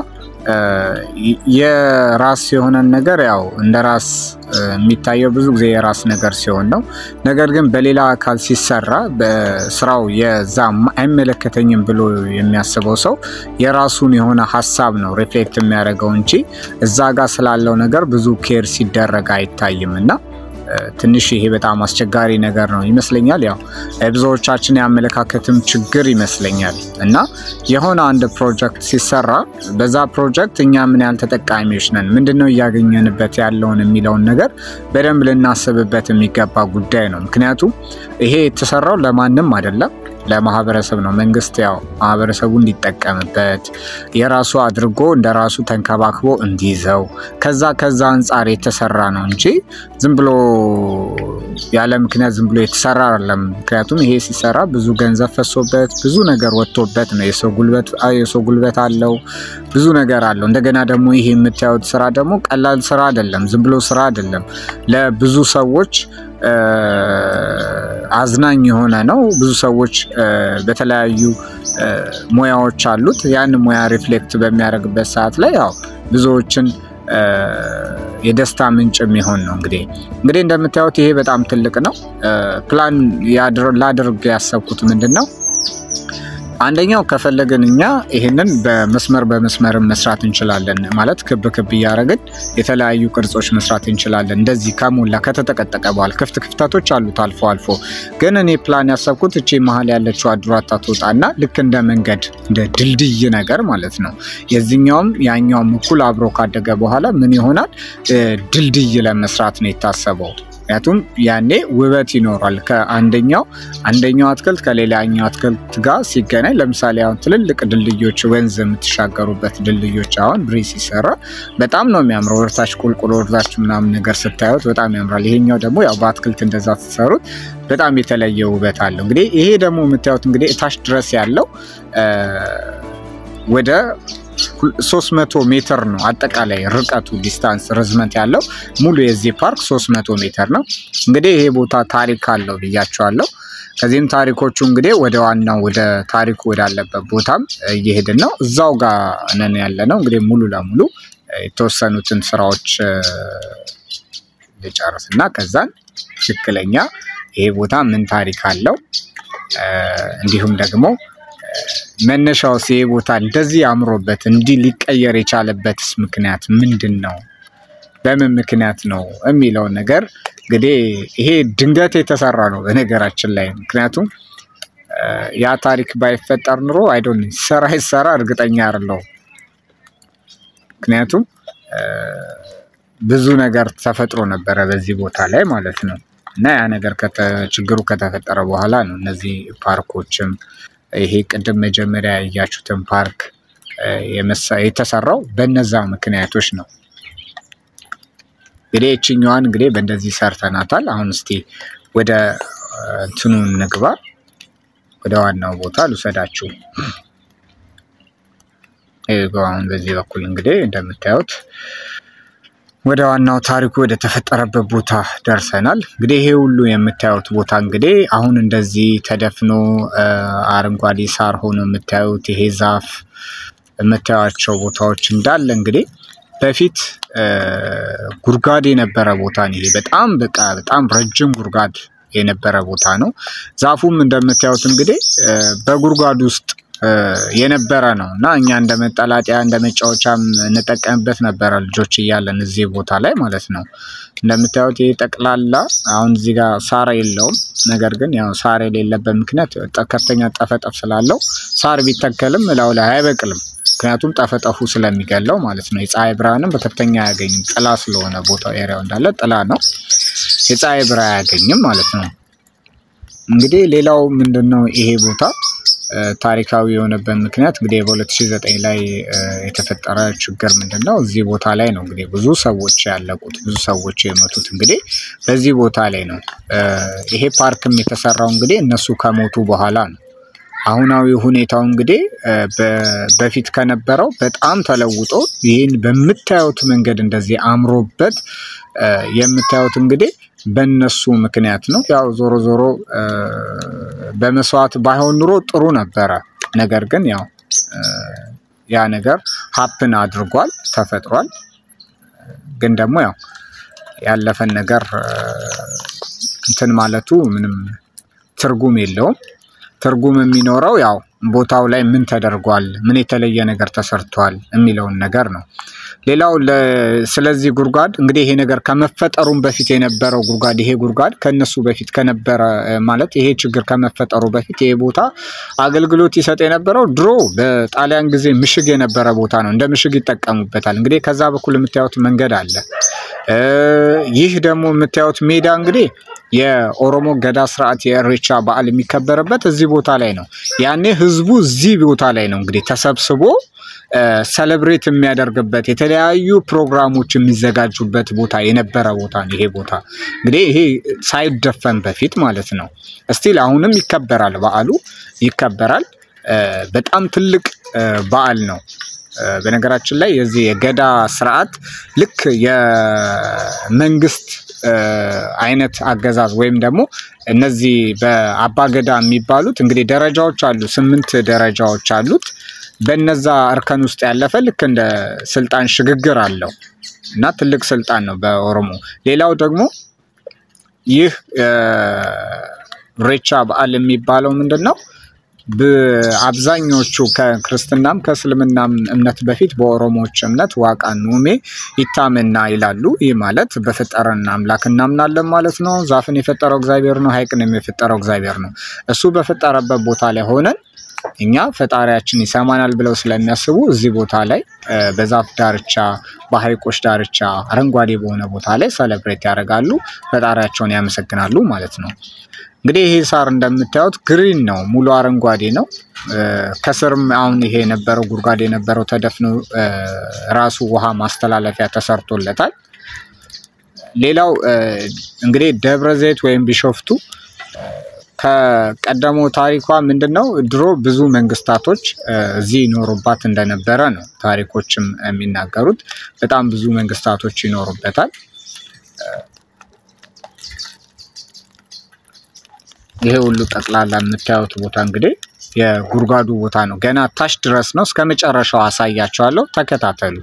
የራስ የሆነን ነገር ያው እንደ ራስ የሚታየው ብዙ ጊዜ የራስ ነገር ሲሆን ነው። ነገር ግን በሌላ አካል ሲሰራ በስራው የዛ አይመለከተኝም ብሎ የሚያስበው ሰው የራሱን የሆነ ሀሳብ ነው ሪፍሌክት የሚያደርገው እንጂ እዛ ጋር ስላለው ነገር ብዙ ኬር ሲደረግ አይታይም እና ትንሽ ይሄ በጣም አስቸጋሪ ነገር ነው ይመስለኛል። ያው ብዙዎቻችን የአመለካከትም ችግር ይመስለኛል እና የሆነ አንድ ፕሮጀክት ሲሰራ በዛ ፕሮጀክት እኛ ምን ያህል ተጠቃሚዎች ነን፣ ምንድን ነው እያገኘንበት ያለውን የሚለውን ነገር በደንብ ልናስብበት የሚገባ ጉዳይ ነው። ምክንያቱም ይሄ የተሰራው ለማንም አይደለም ለማህበረሰብ ነው። መንግስት ያው ማህበረሰቡ እንዲጠቀምበት የራሱ አድርጎ እንደ ራሱ ተንከባክቦ እንዲይዘው ከዛ ከዛ አንጻር የተሰራ ነው እንጂ ዝም ብሎ ያለ ምክንያት ዝም ብሎ የተሰራ አይደለም። ምክንያቱም ይሄ ሲሰራ ብዙ ገንዘብ ፈሶበት ብዙ ነገር ወጥቶበት ነው። የሰው ጉልበት የሰው ጉልበት አለው፣ ብዙ ነገር አለው። እንደገና ደግሞ ይሄ የምታዩት ስራ ደግሞ ቀላል ስራ አይደለም፣ ዝም ብሎ ስራ አይደለም። ለብዙ ሰዎች አዝናኝ የሆነ ነው። ብዙ ሰዎች በተለያዩ ሙያዎች አሉት። ያን ሙያ ሪፍሌክት በሚያደርግበት ሰዓት ላይ ያው ብዙዎችን የደስታ ምንጭ የሚሆን ነው። እንግዲህ እንግዲህ እንደምታዩት ይሄ በጣም ትልቅ ነው። ፕላን ላድርግ ያሰብኩት ምንድን ነው አንደኛው ከፈለግን እኛ ይህንን በመስመር በመስመር መስራት እንችላለን። ማለት ክብ ክብ እያደረግን የተለያዩ ቅርጾች መስራት እንችላለን። እንደዚህ ከሞላ ከተጠቀጠቀ በኋላ ክፍት ክፍተቶች አሉት አልፎ አልፎ። ግን እኔ ፕላን ያሰብኩት እቺ መሀል ያለችው አዱራታ ትወጣና ልክ እንደ መንገድ እንደ ድልድይ ነገር ማለት ነው። የዚህኛውም ያኛውም እኩል አብሮ ካደገ በኋላ ምን ይሆናል ድልድይ ለመስራት ነው የታሰበው። ምክንያቱም ያኔ ውበት ይኖራል። ከአንደኛው አንደኛው አትክልት ከሌላኛው አትክልት ጋር ሲገናኝ፣ ለምሳሌ አሁን ትልልቅ ድልድዮች ወንዝ የምትሻገሩበት ድልድዮች አሁን ብሪ ሲሰራ በጣም ነው የሚያምረው። ወርታች ቁልቁል ወርታች ምናምን ነገር ስታዩት በጣም ያምራል። ይሄኛው ደግሞ ያው በአትክልት እንደዛ ሲሰሩት በጣም የተለየ ውበት አለው። እንግዲህ ይሄ ደግሞ የምታዩት እንግዲህ እታች ድረስ ያለው ወደ 300 ሜትር ነው አጠቃላይ ርቀቱ ዲስታንስ ርዝመት ያለው ሙሉ የዚህ ፓርክ 300 ሜትር ነው። እንግዲህ ይሄ ቦታ ታሪክ አለው ብያቸዋለሁ። ከዚህም ታሪኮቹ እንግዲህ ወደ ዋናው ወደ ታሪኩ ወዳለበት ቦታም እየሄድን ነው። እዛው ጋር ነን ያለ ነው። እንግዲህ ሙሉ ለሙሉ የተወሰኑትን ስራዎች ልጨርስ እና ከዛን ትክክለኛ ይሄ ቦታ ምን ታሪክ አለው እንዲሁም ደግሞ መነሻው ይሄ ቦታ እንደዚህ አምሮበት እንዲህ ሊቀየር የቻለበትስ ምክንያት ምንድን ነው? በምን ምክንያት ነው የሚለውን ነገር እንግዲህ ይሄ ድንገት የተሰራ ነው በነገራችን ላይ ምክንያቱም ያ ታሪክ ባይፈጠር ኑሮ አይዶን ሰራ ይሰራ እርግጠኛ አይደለሁም። ምክንያቱም ብዙ ነገር ተፈጥሮ ነበረ በዚህ ቦታ ላይ ማለት ነው እና ያ ነገር ችግሩ ከተፈጠረ በኋላ ነው እነዚህ ፓርኮችም ይሄ ቅድም መጀመሪያ ያያችሁትን ፓርክ የተሰራው በነዛ ምክንያቶች ነው። እንግዲህ እችኛዋን እንግዲህ በእንደዚህ ሰርተናታል። አሁን እስቲ ወደ እንትኑ እንግባ፣ ወደ ዋናው ቦታ ልውሰዳችሁ። አሁን በዚህ በኩል እንግዲህ እንደምታዩት ወደ ዋናው ታሪኩ ወደ ተፈጠረበት ቦታ ደርሰናል። እንግዲህ ይሄ ሁሉ የምታዩት ቦታ እንግዲህ አሁን እንደዚህ ተደፍኖ አረንጓዴ ሳር ሆኖ የምታዩት ይሄ ዛፍ የምታዩቸው ቦታዎች እንዳለ እንግዲህ በፊት ጉድጓድ የነበረ ቦታ ነው። ይሄ በጣም በቃ በጣም ረጅም ጉድጓድ የነበረ ቦታ ነው። ዛፉም እንደምታዩት እንግዲህ በጉድጓድ ውስጥ የነበረ ነው እና እኛ እንደ መጠላጠያ እንደ መጫወቻም እንጠቀምበት ነበረ ልጆች እያለን እዚህ ቦታ ላይ ማለት ነው። እንደምታዩት ይህ ጠቅላላ አሁን እዚህ ጋር ሳር የለውም። ነገር ግን ያው ሳር የሌለበት ምክንያት ከፍተኛ ጠፈጠፍ ስላለው ሳር ቢተከልም እላው ላይ አይበቅልም። ምክንያቱም ጠፈጠፉ ስለሚገለው ማለት ነው። የፀሐይ ብርሃንም በከፍተኛ አያገኝም። ጥላ ስለሆነ ቦታው ኤሪያው እንዳለ ጥላ ነው። የፀሐይ ብርሃን አያገኝም ማለት ነው። እንግዲህ ሌላው ምንድን ነው ይሄ ቦታ ታሪካዊ የሆነበት ምክንያት እንግዲህ በ2009 ላይ የተፈጠረ ችግር ምንድን ነው? እዚህ ቦታ ላይ ነው እንግዲህ ብዙ ሰዎች ያለቁት ብዙ ሰዎች የሞቱት እንግዲህ በዚህ ቦታ ላይ ነው። ይሄ ፓርክም የተሰራው እንግዲህ እነሱ ከሞቱ በኋላ ነው። አሁናዊ ሁኔታው እንግዲህ በፊት ከነበረው በጣም ተለውጦ ይህን በምታዩት መንገድ እንደዚህ አምሮበት የምታዩት እንግዲህ በእነሱ ምክንያት ነው። ያው ዞሮ ዞሮ በመስዋዕት ባይሆን ኑሮ ጥሩ ነበረ። ነገር ግን ያው ያ ነገር ሀፕን አድርጓል ተፈጥሯል። ግን ደግሞ ያው ያለፈን ነገር እንትን ማለቱ ምንም ትርጉም የለውም። ትርጉም የሚኖረው ያው ቦታው ላይ ምን ተደርጓል፣ ምን የተለየ ነገር ተሰርቷል የሚለውን ነገር ነው። ሌላው ስለዚህ ጉድጓድ እንግዲህ ይሄ ነገር ከመፈጠሩም በፊት የነበረው ጉድጓድ ይሄ ጉድጓድ ከነሱ በፊት ከነበረ ማለት ይሄ ችግር ከመፈጠሩ በፊት ይሄ ቦታ አገልግሎት ይሰጥ የነበረው ድሮ በጣሊያን ጊዜ ምሽግ የነበረ ቦታ ነው። እንደ ምሽግ ይጠቀሙበታል። እንግዲህ ከዛ በኩል የምታዩት መንገድ አለ። ይህ ደግሞ የምታዩት ሜዳ እንግዲህ የኦሮሞ ገዳ ስርዓት የእሬቻ በዓል የሚከበርበት እዚህ ቦታ ላይ ነው። ያኔ ህዝቡ እዚህ ቦታ ላይ ነው እንግዲህ ተሰብስቦ ሰለብሬት የሚያደርግበት የተለያዩ ፕሮግራሞች የሚዘጋጁበት ቦታ የነበረ ቦታ ነው። ይሄ ቦታ እንግዲህ ይሄ ሳይደፈን በፊት ማለት ነው። እስቲል አሁንም ይከበራል፣ በዓሉ ይከበራል። በጣም ትልቅ በዓል ነው። በነገራችን ላይ የዚህ የገዳ ስርዓት ልክ የመንግስት አይነት አገዛዝ ወይም ደግሞ እነዚህ በአባ ገዳ የሚባሉት እንግዲህ ደረጃዎች አሉ። ስምንት ደረጃዎች አሉት። በነዛ እርከን ውስጥ ያለፈ ልክ እንደ ስልጣን ሽግግር አለው እና ትልቅ ስልጣን ነው በኦሮሞ። ሌላው ደግሞ ይህ ኢሬቻ በዓል የሚባለው ምንድን ነው? አብዛኞቹ ከክርስትናም ከእስልምናም እምነት በፊት በኦሮሞዎች እምነት ዋቃ ኑሜ ይታመና ይላሉ። ይህ ማለት በፈጠረን አምላክ እናምናለን ማለት ነው። ዛፍን የፈጠረው እግዚአብሔር ነው። ሐይቅንም የፈጠረው እግዚአብሔር ነው። እሱ በፈጠረበት ቦታ ላይ ሆነን እኛ ፈጣሪያችን ይሰማናል ብለው ስለሚያስቡ እዚህ ቦታ ላይ በዛፍ ዳርቻ፣ በሐይቆች ዳርቻ አረንጓዴ በሆነ ቦታ ላይ ሰለብሬት ያደርጋሉ፣ ፈጣሪያቸውን ያመሰግናሉ ማለት ነው። እንግዲህ ይሄ ሳር እንደምታዩት ግሪን ነው፣ ሙሉ አረንጓዴ ነው። ከስርም አሁን ይሄ የነበረው ጉድጓድ የነበረው ተደፍኖ ራሱ ውሃ ማስተላለፊያ ተሰርቶለታል። ሌላው እንግዲህ ደብረ ዘይት ወይም ቢሾፍቱ ከቀደመው ታሪኳ ምንድን ነው? ድሮ ብዙ መንግስታቶች እዚህ ይኖሩባት እንደነበረ ነው ታሪኮችም የሚናገሩት። በጣም ብዙ መንግስታቶች ይኖሩበታል። ይሄ ሁሉ ጠቅላላ የምታዩት ቦታ እንግዲህ የጉድጓዱ ቦታ ነው። ገና ታች ድረስ ነው። እስከ መጨረሻው አሳያቸዋለሁ። ተከታተሉ።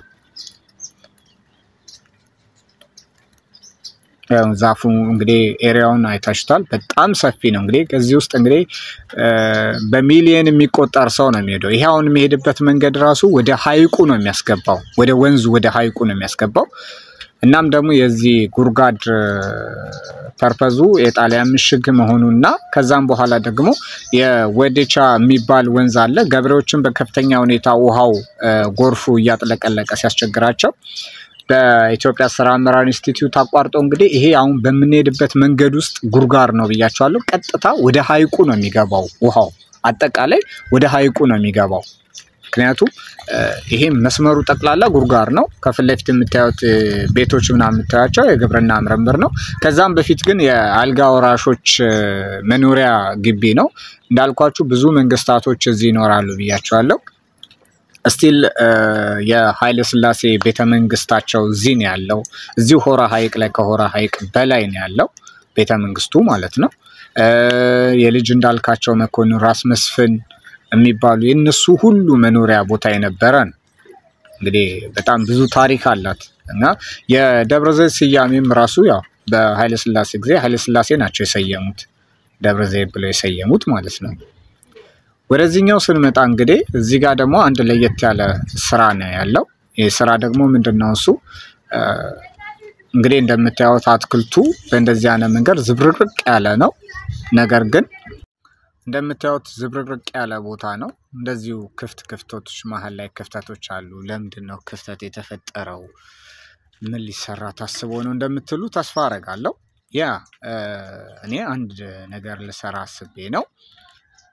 ዛፉ እንግዲህ ኤሪያውን አይታችኋል። በጣም ሰፊ ነው። እንግዲህ ከዚህ ውስጥ እንግዲህ በሚሊየን የሚቆጠር ሰው ነው የሚሄደው። ይሄ አሁን የሚሄድበት መንገድ ራሱ ወደ ሀይቁ ነው የሚያስገባው፣ ወደ ወንዙ ወደ ሀይቁ ነው የሚያስገባው። እናም ደግሞ የዚህ ጉድጓድ ፐርፐዙ የጣሊያን ምሽግ መሆኑና ከዛም በኋላ ደግሞ የወዴቻ የሚባል ወንዝ አለ። ገበሬዎችን በከፍተኛ ሁኔታ ውሃው ጎርፉ እያጥለቀለቀ ሲያስቸግራቸው በኢትዮጵያ ስራ አመራር ኢንስቲትዩት አቋርጦ እንግዲህ ይሄ አሁን በምንሄድበት መንገድ ውስጥ ጉድጓድ ነው ብያቸዋለሁ። ቀጥታ ወደ ሀይቁ ነው የሚገባው ውሃው አጠቃላይ ወደ ሀይቁ ነው የሚገባው። ምክንያቱም ይሄ መስመሩ ጠቅላላ ጉድጓድ ነው። ከፊት ለፊት የምታዩት ቤቶች ምናምን የምታያቸው የግብርና ምርምር ነው። ከዛም በፊት ግን የአልጋ ወራሾች መኖሪያ ግቢ ነው። እንዳልኳችሁ ብዙ መንግስታቶች እዚህ ይኖራሉ ብያቸዋለሁ። ስቲል የኃይለ ሥላሴ ቤተ መንግስታቸው እዚህ ነው ያለው። እዚሁ ሆራ ሐይቅ ላይ ከሆራ ሐይቅ በላይ ነው ያለው ቤተ መንግስቱ ማለት ነው። የልጅ እንዳልካቸው መኮንን ራስ መስፍን የሚባሉ የእነሱ ሁሉ መኖሪያ ቦታ የነበረ ነው። እንግዲህ በጣም ብዙ ታሪክ አላት እና የደብረ ዘይት ስያሜም ራሱ ያው በኃይለ ሥላሴ ጊዜ ኃይለ ሥላሴ ናቸው የሰየሙት ደብረ ዘይት ብለው የሰየሙት ማለት ነው። ወደዚህኛው ስንመጣ እንግዲህ እዚህ ጋር ደግሞ አንድ ለየት ያለ ስራ ነው ያለው። ይህ ስራ ደግሞ ምንድን ነው እሱ እንግዲህ እንደምታዩት አትክልቱ በእንደዚህ አይነት መንገድ ዝብርቅርቅ ያለ ነው። ነገር ግን እንደምታዩት ዝብርቅርቅ ያለ ቦታ ነው። እንደዚሁ ክፍት ክፍቶች መሀል ላይ ክፍተቶች አሉ። ለምንድን ነው ክፍተት የተፈጠረው? ምን ሊሰራ ታስቦ ነው እንደምትሉ ተስፋ አደርጋለሁ። ያ እኔ አንድ ነገር ልሰራ አስቤ ነው።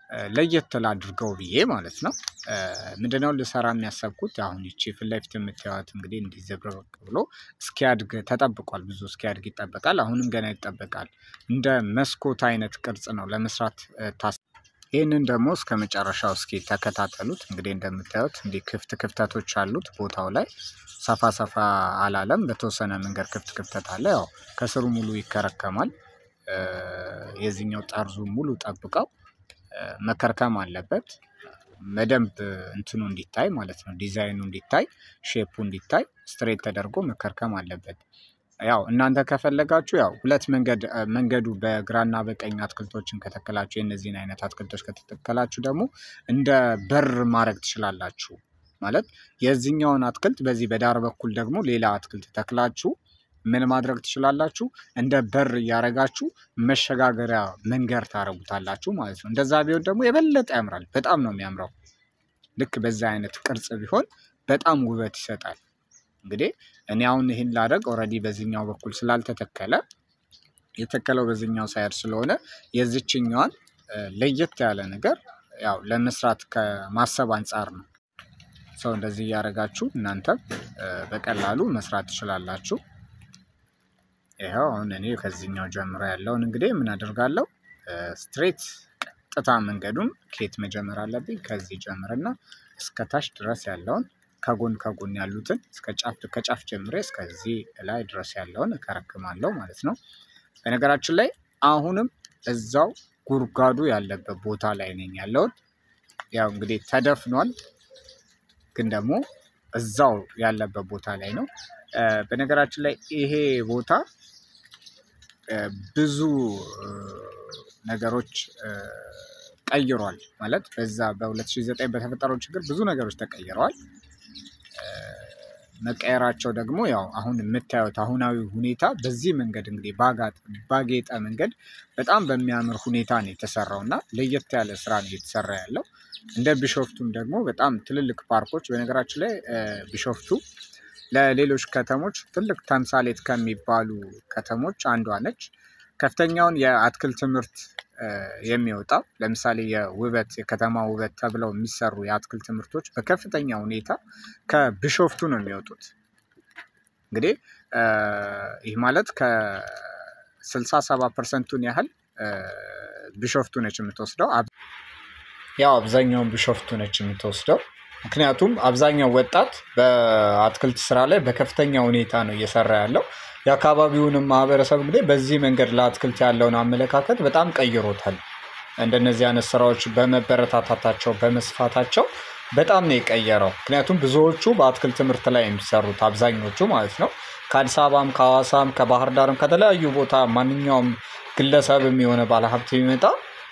ለየት ላድርገው ብዬ ማለት ነው። ምንድነው ልሰራ የሚያሰብኩት አሁን ይቺ ፊት ለፊት የምታዩት እንግዲህ እንዲህ ዘብረቅ ብሎ እስኪያድግ ተጠብቋል። ብዙ እስኪያድግ ይጠበቃል። አሁንም ገና ይጠበቃል። እንደ መስኮት አይነት ቅርጽ ነው ለመስራት ታስ ይህንን ደግሞ እስከ መጨረሻው እስኪ ተከታተሉት። እንግዲህ እንደምታዩት እንዲህ ክፍት ክፍተቶች አሉት ቦታው ላይ ሰፋ ሰፋ አላለም። በተወሰነ መንገድ ክፍት ክፍተት አለ። ያው ከስሩ ሙሉ ይከረከማል። የዚህኛው ጠርዙ ሙሉ ጠብቀው መከርከም አለበት። በደንብ እንትኑ እንዲታይ ማለት ነው። ዲዛይኑ እንዲታይ፣ ሼፑ እንዲታይ ስትሬት ተደርጎ መከርከም አለበት። ያው እናንተ ከፈለጋችሁ ያው ሁለት መንገድ መንገዱ በግራና በቀኝ አትክልቶችን ከተከላችሁ የእነዚህን አይነት አትክልቶች ከተተከላችሁ ደግሞ እንደ በር ማድረግ ትችላላችሁ። ማለት የዚህኛውን አትክልት በዚህ በዳር በኩል ደግሞ ሌላ አትክልት ተክላችሁ ምን ማድረግ ትችላላችሁ? እንደ በር እያደረጋችሁ መሸጋገሪያ መንገድ ታረጉታላችሁ ማለት ነው። እንደዛ ቢሆን ደግሞ የበለጠ ያምራል። በጣም ነው የሚያምረው። ልክ በዛ አይነት ቅርጽ ቢሆን በጣም ውበት ይሰጣል። እንግዲህ እኔ አሁን ይህን ላደርግ ኦልሬዲ በዚህኛው በኩል ስላልተተከለ የተከለው በዚህኛው ሳይድ ስለሆነ የዚችኛዋን ለየት ያለ ነገር ያው ለመስራት ከማሰብ አንጻር ነው። ሰው እንደዚህ እያደረጋችሁ እናንተም በቀላሉ መስራት ትችላላችሁ። ይኸው አሁን እኔ ከዚህኛው ጀምሮ ያለውን እንግዲህ ምን አደርጋለሁ ስትሬት ቀጥታ መንገዱን ኬት መጀመር አለብኝ። ከዚህ ጀምርና እስከ ታች ድረስ ያለውን ከጎን ከጎን ያሉትን እስከ ጫፍ ከጫፍ ጀምሬ እስከዚህ ላይ ድረስ ያለውን እከረክማለሁ ማለት ነው። በነገራችን ላይ አሁንም እዛው ጉድጓዱ ያለበት ቦታ ላይ ነኝ ያለሁት። ያው እንግዲህ ተደፍኗል፣ ግን ደግሞ እዛው ያለበት ቦታ ላይ ነው። በነገራችን ላይ ይሄ ቦታ ብዙ ነገሮች ቀይሯል። ማለት በዛ በ2009 በተፈጠረው ችግር ብዙ ነገሮች ተቀይረዋል። መቀየራቸው ደግሞ ያው አሁን የምታዩት አሁናዊ ሁኔታ በዚህ መንገድ እንግዲህ ባጌጠ መንገድ በጣም በሚያምር ሁኔታ ነው የተሰራው እና ለየት ያለ ስራ ነው እየተሰራ ያለው። እንደ ቢሾፍቱም ደግሞ በጣም ትልልቅ ፓርኮች በነገራችን ላይ ቢሾፍቱ ለሌሎች ከተሞች ትልቅ ተምሳሌት ከሚባሉ ከተሞች አንዷ ነች። ከፍተኛውን የአትክልት ምርት የሚወጣው ለምሳሌ የውበት የከተማ ውበት ተብለው የሚሰሩ የአትክልት ምርቶች በከፍተኛ ሁኔታ ከቢሾፍቱ ነው የሚወጡት። እንግዲህ ይህ ማለት ከስልሳ ሰባ ፐርሰንቱን ያህል ቢሾፍቱ ነች የምትወስደው። ያው አብዛኛውን ቢሾፍቱ ነች የምትወስደው። ምክንያቱም አብዛኛው ወጣት በአትክልት ስራ ላይ በከፍተኛ ሁኔታ ነው እየሰራ ያለው። የአካባቢውንም ማህበረሰብ እንግዲህ በዚህ መንገድ ለአትክልት ያለውን አመለካከት በጣም ቀይሮታል። እንደነዚህ አይነት ስራዎች በመበረታታታቸው በመስፋታቸው በጣም ነው የቀየረው። ምክንያቱም ብዙዎቹ በአትክልት ምርት ላይ የሚሰሩት አብዛኞቹ ማለት ነው ከአዲስ አበባም ከሐዋሳም ከባህር ዳርም ከተለያዩ ቦታ ማንኛውም ግለሰብም የሆነ ባለሀብት የሚመጣ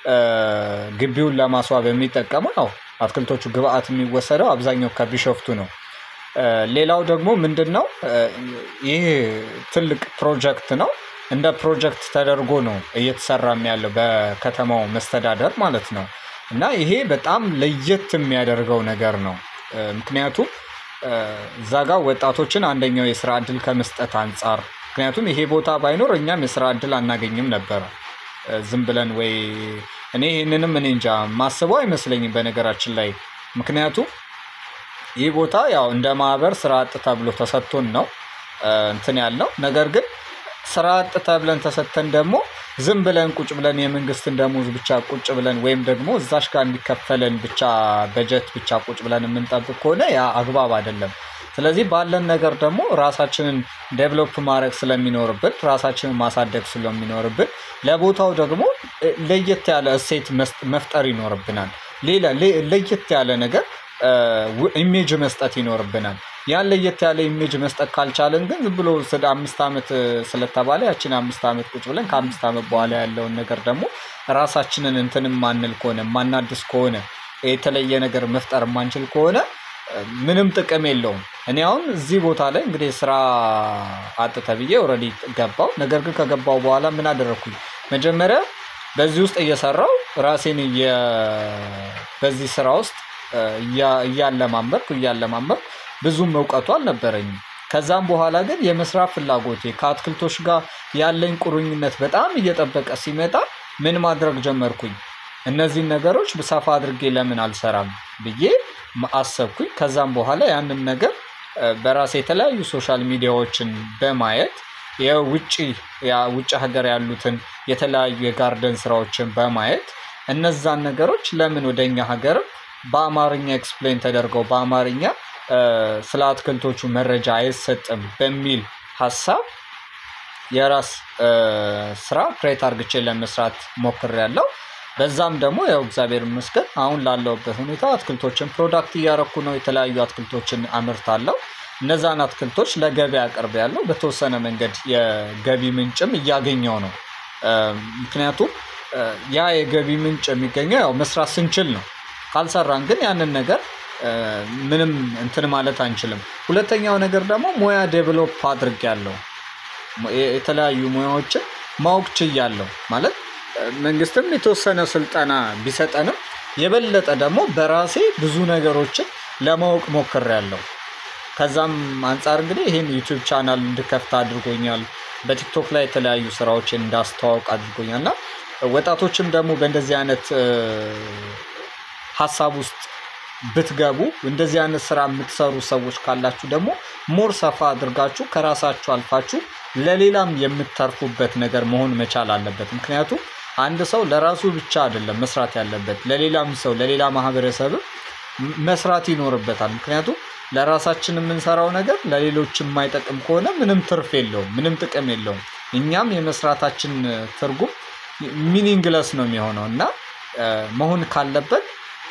ግቢውን ለማስዋብ የሚጠቀመው ነው። አትክልቶቹ ግብአት የሚወሰደው አብዛኛው ከቢሾፍቱ ነው። ሌላው ደግሞ ምንድን ነው ይህ ትልቅ ፕሮጀክት ነው። እንደ ፕሮጀክት ተደርጎ ነው እየተሰራም ያለው በከተማው መስተዳደር ማለት ነው። እና ይሄ በጣም ለየት የሚያደርገው ነገር ነው። ምክንያቱም እዛ ጋር ወጣቶችን አንደኛው የስራ እድል ከመስጠት አንጻር ምክንያቱም ይሄ ቦታ ባይኖር እኛም የስራ እድል አናገኝም ነበረ። ዝም ብለን ወይ እኔ ይህንንም እኔ እንጃ ማስበው አይመስለኝም በነገራችን ላይ ምክንያቱም ይህ ቦታ ያው እንደ ማህበር ስራ አጥ ተብሎ ተሰጥቶን ነው እንትን ያልነው። ነገር ግን ስራ አጥ ተብለን ተሰጥተን ደግሞ ዝም ብለን ቁጭ ብለን የመንግስትን ደሞዝ ብቻ ቁጭ ብለን ወይም ደግሞ እዛሽ ጋር እንዲከፈለን ብቻ በጀት ብቻ ቁጭ ብለን የምንጠብቅ ከሆነ ያ አግባብ አይደለም። ስለዚህ ባለን ነገር ደግሞ ራሳችንን ዴቨሎፕ ማድረግ ስለሚኖርብን ራሳችንን ማሳደግ ስለሚኖርብን ለቦታው ደግሞ ለየት ያለ እሴት መፍጠር ይኖርብናል። ሌላ ለየት ያለ ነገር ኢሜጅ መስጠት ይኖርብናል። ያን ለየት ያለ ኢሜጅ መስጠት ካልቻለን ግን ዝም ብሎ ስለ አምስት ዓመት ስለተባለ ያችን አምስት ዓመት ቁጭ ብለን ከአምስት ዓመት በኋላ ያለውን ነገር ደግሞ ራሳችንን እንትን ማንል ከሆነ ማናድስ ከሆነ የተለየ ነገር መፍጠር የማንችል ከሆነ ምንም ጥቅም የለውም። እኔ አሁን እዚህ ቦታ ላይ እንግዲህ ስራ አጥ ተብዬ ኦልሬዲ ገባው። ነገር ግን ከገባው በኋላ ምን አደረግኩኝ? መጀመሪያ በዚህ ውስጥ እየሰራው ራሴን በዚህ ስራ ውስጥ እያለማመድኩ እያለማመድኩ ብዙም እውቀቱ አልነበረኝም። ከዛም በኋላ ግን የመስራት ፍላጎቴ ከአትክልቶች ጋር ያለኝ ቁርኝነት በጣም እየጠበቀ ሲመጣ ምን ማድረግ ጀመርኩኝ? እነዚህን ነገሮች ሰፋ አድርጌ ለምን አልሰራም ብዬ አሰብኩኝ። ከዛም በኋላ ያንን ነገር በራሴ የተለያዩ ሶሻል ሚዲያዎችን በማየት የውጭ ውጭ ሀገር ያሉትን የተለያዩ የጋርደን ስራዎችን በማየት እነዛን ነገሮች ለምን ወደ እኛ ሀገርም በአማርኛ ኤክስፕሌን ተደርገው በአማርኛ ስለ አትክልቶቹ መረጃ አይሰጥም በሚል ሀሳብ የራስ ስራ ክሬት አርግቼ ለመስራት ሞክሬያለሁ። በዛም ደግሞ ያው እግዚአብሔር ይመስገን አሁን ላለሁበት ሁኔታ አትክልቶችን ፕሮዳክት እያረኩ ነው። የተለያዩ አትክልቶችን አምርታለሁ። እነዛን አትክልቶች ለገበያ አቅርቤያለሁ። በተወሰነ መንገድ የገቢ ምንጭም እያገኘው ነው። ምክንያቱም ያ የገቢ ምንጭ የሚገኘው ያው መስራት ስንችል ነው። ካልሰራን ግን ያንን ነገር ምንም እንትን ማለት አንችልም። ሁለተኛው ነገር ደግሞ ሙያ ዴቨሎፕ አድርጌያለሁ። የተለያዩ ሙያዎችን ማወቅ ችያለሁ። ማለት መንግስትም የተወሰነ ስልጠና ቢሰጠንም የበለጠ ደግሞ በራሴ ብዙ ነገሮችን ለማወቅ ሞክሬያለሁ። ከዛም አንፃር እንግዲህ ይሄን ዩቲዩብ ቻናል እንድከፍት አድርጎኛል። በቲክቶክ ላይ የተለያዩ ስራዎችን እንዳስተዋውቅ አድርጎኛል እና ወጣቶችም ደግሞ በእንደዚህ አይነት ሀሳብ ውስጥ ብትገቡ እንደዚህ አይነት ስራ የምትሰሩ ሰዎች ካላችሁ ደግሞ ሞር ሰፋ አድርጋችሁ ከራሳችሁ አልፋችሁ ለሌላም የምታርፉበት ነገር መሆን መቻል አለበት። ምክንያቱም አንድ ሰው ለራሱ ብቻ አይደለም መስራት ያለበት ለሌላም ሰው ለሌላ ማህበረሰብም መስራት ይኖርበታል። ምክንያቱም ለራሳችን የምንሰራው ነገር ለሌሎች የማይጠቅም ከሆነ ምንም ትርፍ የለውም፣ ምንም ጥቅም የለውም። እኛም የመስራታችን ትርጉም ሚኒንግለስ ነው የሚሆነው እና መሆን ካለበት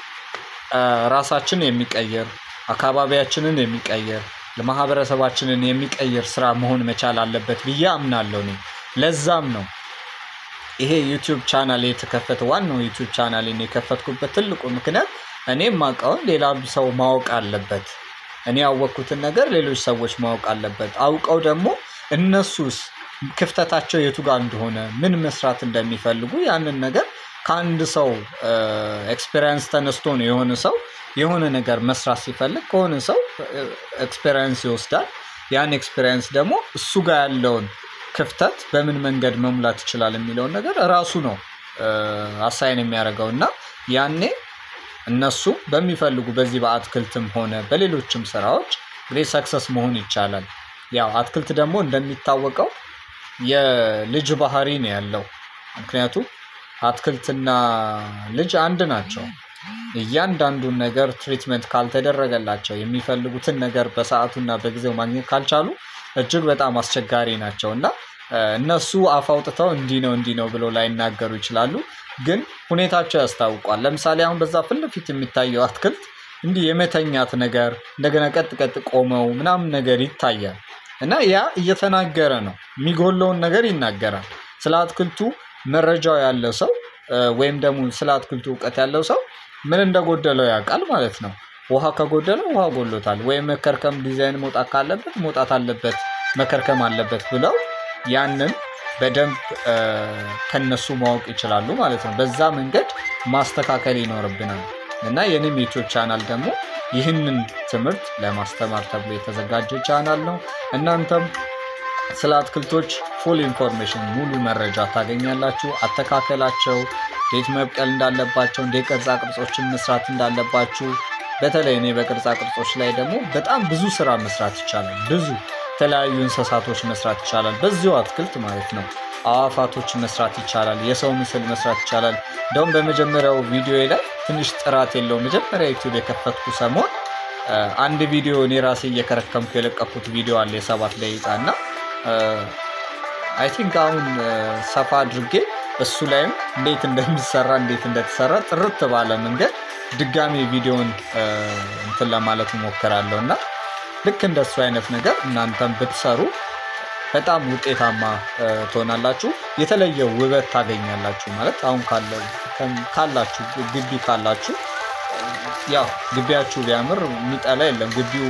ራሳችን የሚቀይር አካባቢያችንን የሚቀይር ለማህበረሰባችንን የሚቀይር ስራ መሆን መቻል አለበት ብዬ አምናለሁ። እኔ ለዛም ነው ይሄ ዩቲዩብ ቻናል የተከፈተ ዋናው ዩቲዩብ ቻናልን የከፈትኩበት ትልቁ ምክንያት እኔ የማውቀውን ሌላ ሰው ማወቅ አለበት። እኔ ያወቅኩትን ነገር ሌሎች ሰዎች ማወቅ አለበት። አውቀው ደግሞ እነሱስ ክፍተታቸው የቱ ጋር እንደሆነ ምን መስራት እንደሚፈልጉ ያንን ነገር ከአንድ ሰው ኤክስፔሪንስ ተነስቶ ነው የሆነ ሰው የሆነ ነገር መስራት ሲፈልግ ከሆነ ሰው ኤክስፔሪንስ ይወስዳል። ያን ኤክስፔሪንስ ደግሞ እሱ ጋር ያለውን ክፍተት በምን መንገድ መሙላት ይችላል የሚለውን ነገር ራሱ ነው አሳይን የሚያደርገው እና ያኔ እነሱ በሚፈልጉ በዚህ በአትክልትም ሆነ በሌሎችም ስራዎች እንግዲህ ሰክሰስ መሆን ይቻላል። ያው አትክልት ደግሞ እንደሚታወቀው የልጅ ባህሪ ነው ያለው። ምክንያቱም አትክልትና ልጅ አንድ ናቸው። እያንዳንዱን ነገር ትሪትመንት ካልተደረገላቸው የሚፈልጉትን ነገር በሰአቱና በጊዜው ማግኘት ካልቻሉ እጅግ በጣም አስቸጋሪ ናቸው እና እነሱ አፍ አውጥተው እንዲህ ነው እንዲህ ነው ብለው ላይናገሩ ይችላሉ። ግን ሁኔታቸው ያስታውቋል። ለምሳሌ አሁን በዛ ፊት ለፊት የሚታየው አትክልት እንዲህ የመተኛት ነገር እንደገና ቀጥ ቀጥ ቆመው ምናምን ነገር ይታያል እና ያ እየተናገረ ነው የሚጎለውን ነገር ይናገራል። ስለ አትክልቱ መረጃው ያለ ሰው ወይም ደግሞ ስለ አትክልቱ እውቀት ያለው ሰው ምን እንደጎደለው ያውቃል ማለት ነው። ውሃ ከጎደለው ውሃ ጎሎታል ወይም መከርከም ዲዛይን መውጣት ካለበት መውጣት አለበት መከርከም አለበት ብለው ያንን በደንብ ከነሱ ማወቅ ይችላሉ ማለት ነው። በዛ መንገድ ማስተካከል ይኖርብናል እና የኔም ዩቲዩብ ቻናል ደግሞ ይህንን ትምህርት ለማስተማር ተብሎ የተዘጋጀ ቻናል ነው። እናንተም ስለ አትክልቶች ፉል ኢንፎርሜሽን ሙሉ መረጃ ታገኛላችሁ። አተካከላቸው፣ እንዴት መብቀል እንዳለባቸው፣ እንዴት ቅርጻ ቅርጾችን መስራት እንዳለባችሁ በተለይ እኔ በቅርጻ ቅርጾች ላይ ደግሞ በጣም ብዙ ስራ መስራት ይቻላል። ብዙ የተለያዩ እንስሳቶች መስራት ይቻላል። በዚሁ አትክልት ማለት ነው። አዋፋቶች መስራት ይቻላል። የሰው ምስል መስራት ይቻላል። እንደውም በመጀመሪያው ቪዲዮ ላይ ትንሽ ጥራት የለውም። መጀመሪያ ዩቲዩብ የከፈትኩ ሰሞን አንድ ቪዲዮ እኔ ራሴ እየከረከምኩ የለቀኩት ቪዲዮ አለ የሰባት ደቂቃ እና አይ ቲንክ አሁን ሰፋ አድርጌ እሱ ላይም እንዴት እንደሚሰራ እንዴት እንደተሰራ ጥርት ባለ መንገድ ድጋሚ ቪዲዮን እንትን ለማለት እሞክራለሁ እና ልክ እንደሱ አይነት ነገር እናንተም ብትሰሩ በጣም ውጤታማ ትሆናላችሁ። የተለየ ውበት ታገኛላችሁ። ማለት አሁን ካላችሁ ግቢ ካላችሁ ያው ግቢያችሁ ቢያምር የሚጠላ የለም። ግቢው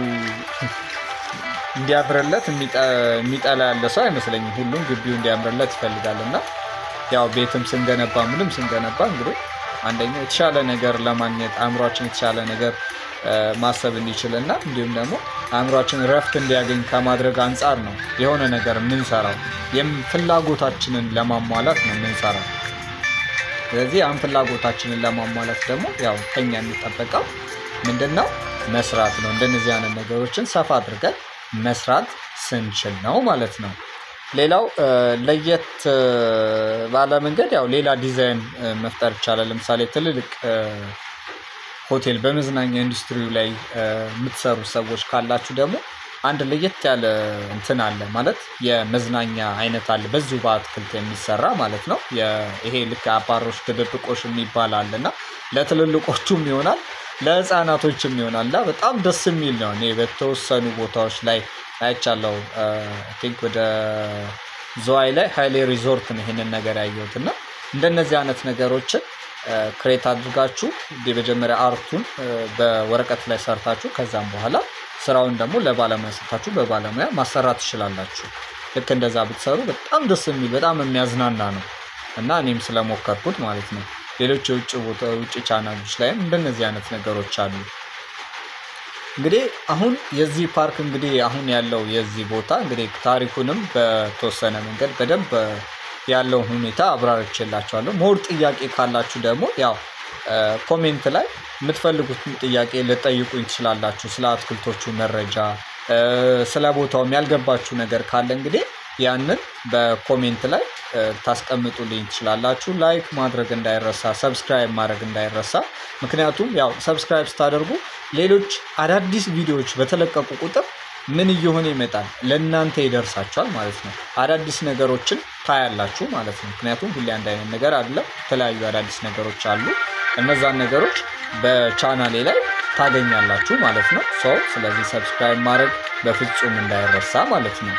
እንዲያምርለት የሚጠላ ያለ ሰው አይመስለኝም። ሁሉም ግቢው እንዲያምርለት ይፈልጋል እና ያው ቤትም ስንገነባ ምንም ስንገነባ እንግዲህ አንደኛው የተሻለ ነገር ለማግኘት አእምሯችን የተሻለ ነገር ማሰብ እንዲችል እና እንዲሁም ደግሞ አእምሯችን ረፍት እንዲያገኝ ከማድረግ አንጻር ነው የሆነ ነገር የምንሰራው። ፍላጎታችንን ለማሟላት ነው የምንሰራው ስለዚህ ያን ፍላጎታችንን ለማሟላት ደግሞ ያው ከኛ የሚጠበቀው ምንድን ነው መስራት ነው። እንደነዚህ አይነት ነገሮችን ሰፋ አድርገን መስራት ስንችል ነው ማለት ነው። ሌላው ለየት ባለ መንገድ ያው ሌላ ዲዛይን መፍጠር ይቻላል። ለምሳሌ ትልልቅ ሆቴል በመዝናኛ ኢንዱስትሪው ላይ የምትሰሩ ሰዎች ካላችሁ ደግሞ አንድ ለየት ያለ እንትን አለ ማለት የመዝናኛ አይነት አለ በዚሁ በአትክልት የሚሰራ ማለት ነው። ይሄ ልክ አባሮች ድብብቆሽ የሚባል አለ እና ለትልልቆቹም ይሆናል ለህፃናቶችም ይሆናል እና በጣም ደስ የሚል ነው። እኔ በተወሰኑ ቦታዎች ላይ አይቻለሁ። ቲንክ ወደ ዝዋይ ላይ ሀይሌ ሪዞርት ነው ይሄንን ነገር ያየሁት እና እንደነዚህ አይነት ነገሮችን ክሬት አድርጋችሁ የመጀመሪያ አርቱን በወረቀት ላይ ሰርታችሁ ከዛም በኋላ ስራውን ደግሞ ለባለሙያ ሰጥታችሁ በባለሙያ ማሰራት ትችላላችሁ። ልክ እንደዛ ብትሰሩ በጣም ደስ የሚል በጣም የሚያዝናና ነው እና እኔም ስለሞከርኩት ማለት ነው። ሌሎች የውጭ ቦታ ውጭ ቻናሎች ላይም እንደነዚህ አይነት ነገሮች አሉ። እንግዲህ አሁን የዚህ ፓርክ እንግዲህ አሁን ያለው የዚህ ቦታ እንግዲህ ታሪኩንም በተወሰነ መንገድ በደንብ ያለውን ሁኔታ አብራርቼላችኋለሁ። ሞር ጥያቄ ካላችሁ ደግሞ ያው ኮሜንት ላይ የምትፈልጉትን ጥያቄ ልጠይቁኝ ትችላላችሁ። ስለ አትክልቶቹ መረጃ ስለ ቦታውም ያልገባችሁ ነገር ካለ እንግዲህ ያንን በኮሜንት ላይ ታስቀምጡልኝ ትችላላችሁ። ላይክ ማድረግ እንዳይረሳ፣ ሰብስክራይብ ማድረግ እንዳይረሳ። ምክንያቱም ያው ሰብስክራይብ ስታደርጉ ሌሎች አዳዲስ ቪዲዮዎች በተለቀቁ ቁጥር ምን እየሆነ ይመጣል ለእናንተ ይደርሳችኋል ማለት ነው። አዳዲስ ነገሮችን ታያላችሁ ማለት ነው። ምክንያቱም ሁሌ አንድ አይነት ነገር አይደለም። የተለያዩ አዳዲስ ነገሮች አሉ። እነዛን ነገሮች በቻናሌ ላይ ታገኛላችሁ ማለት ነው። ሰው ስለዚህ ሰብስክራይብ ማድረግ በፍጹም እንዳይረሳ ማለት ነው።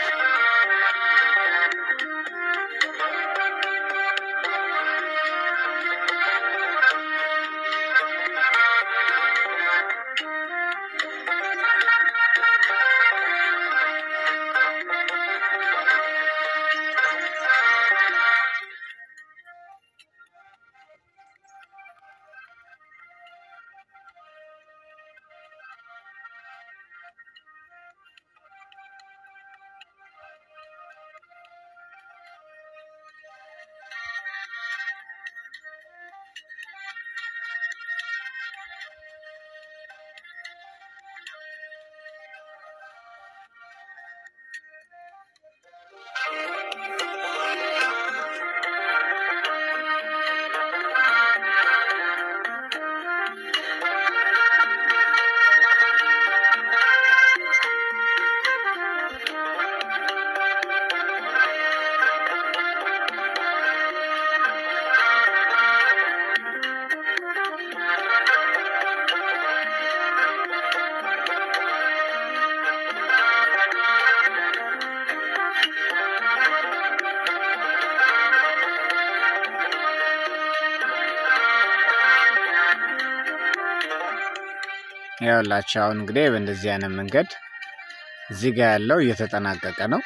ያላቸው አሁን እንግዲህ በእንደዚህ አይነት መንገድ እዚህ ጋር ያለው እየተጠናቀቀ ነው።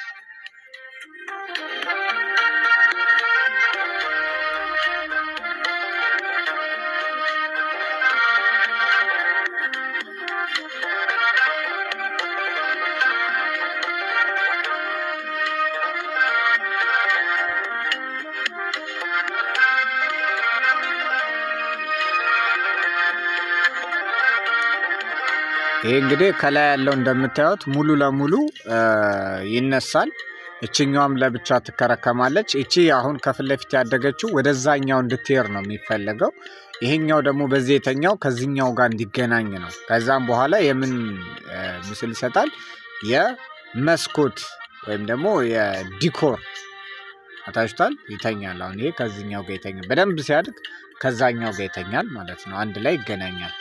ይሄ እንግዲህ ከላይ ያለው እንደምታዩት ሙሉ ለሙሉ ይነሳል። እችኛዋም ለብቻ ትከረከማለች። እቺ አሁን ከፊት ለፊት ያደገችው ወደዛኛው እንድትሄድ ነው የሚፈለገው። ይሄኛው ደግሞ በዚህ የተኛው ከዚህኛው ጋር እንዲገናኝ ነው። ከዛም በኋላ የምን ምስል ይሰጣል? የመስኮት ወይም ደግሞ የዲኮር አታችሁታል። ይተኛል። አሁን ይሄ ከዚህኛው ጋር ይተኛል። በደንብ ሲያድግ ከዛኛው ጋር ይተኛል ማለት ነው። አንድ ላይ ይገናኛል።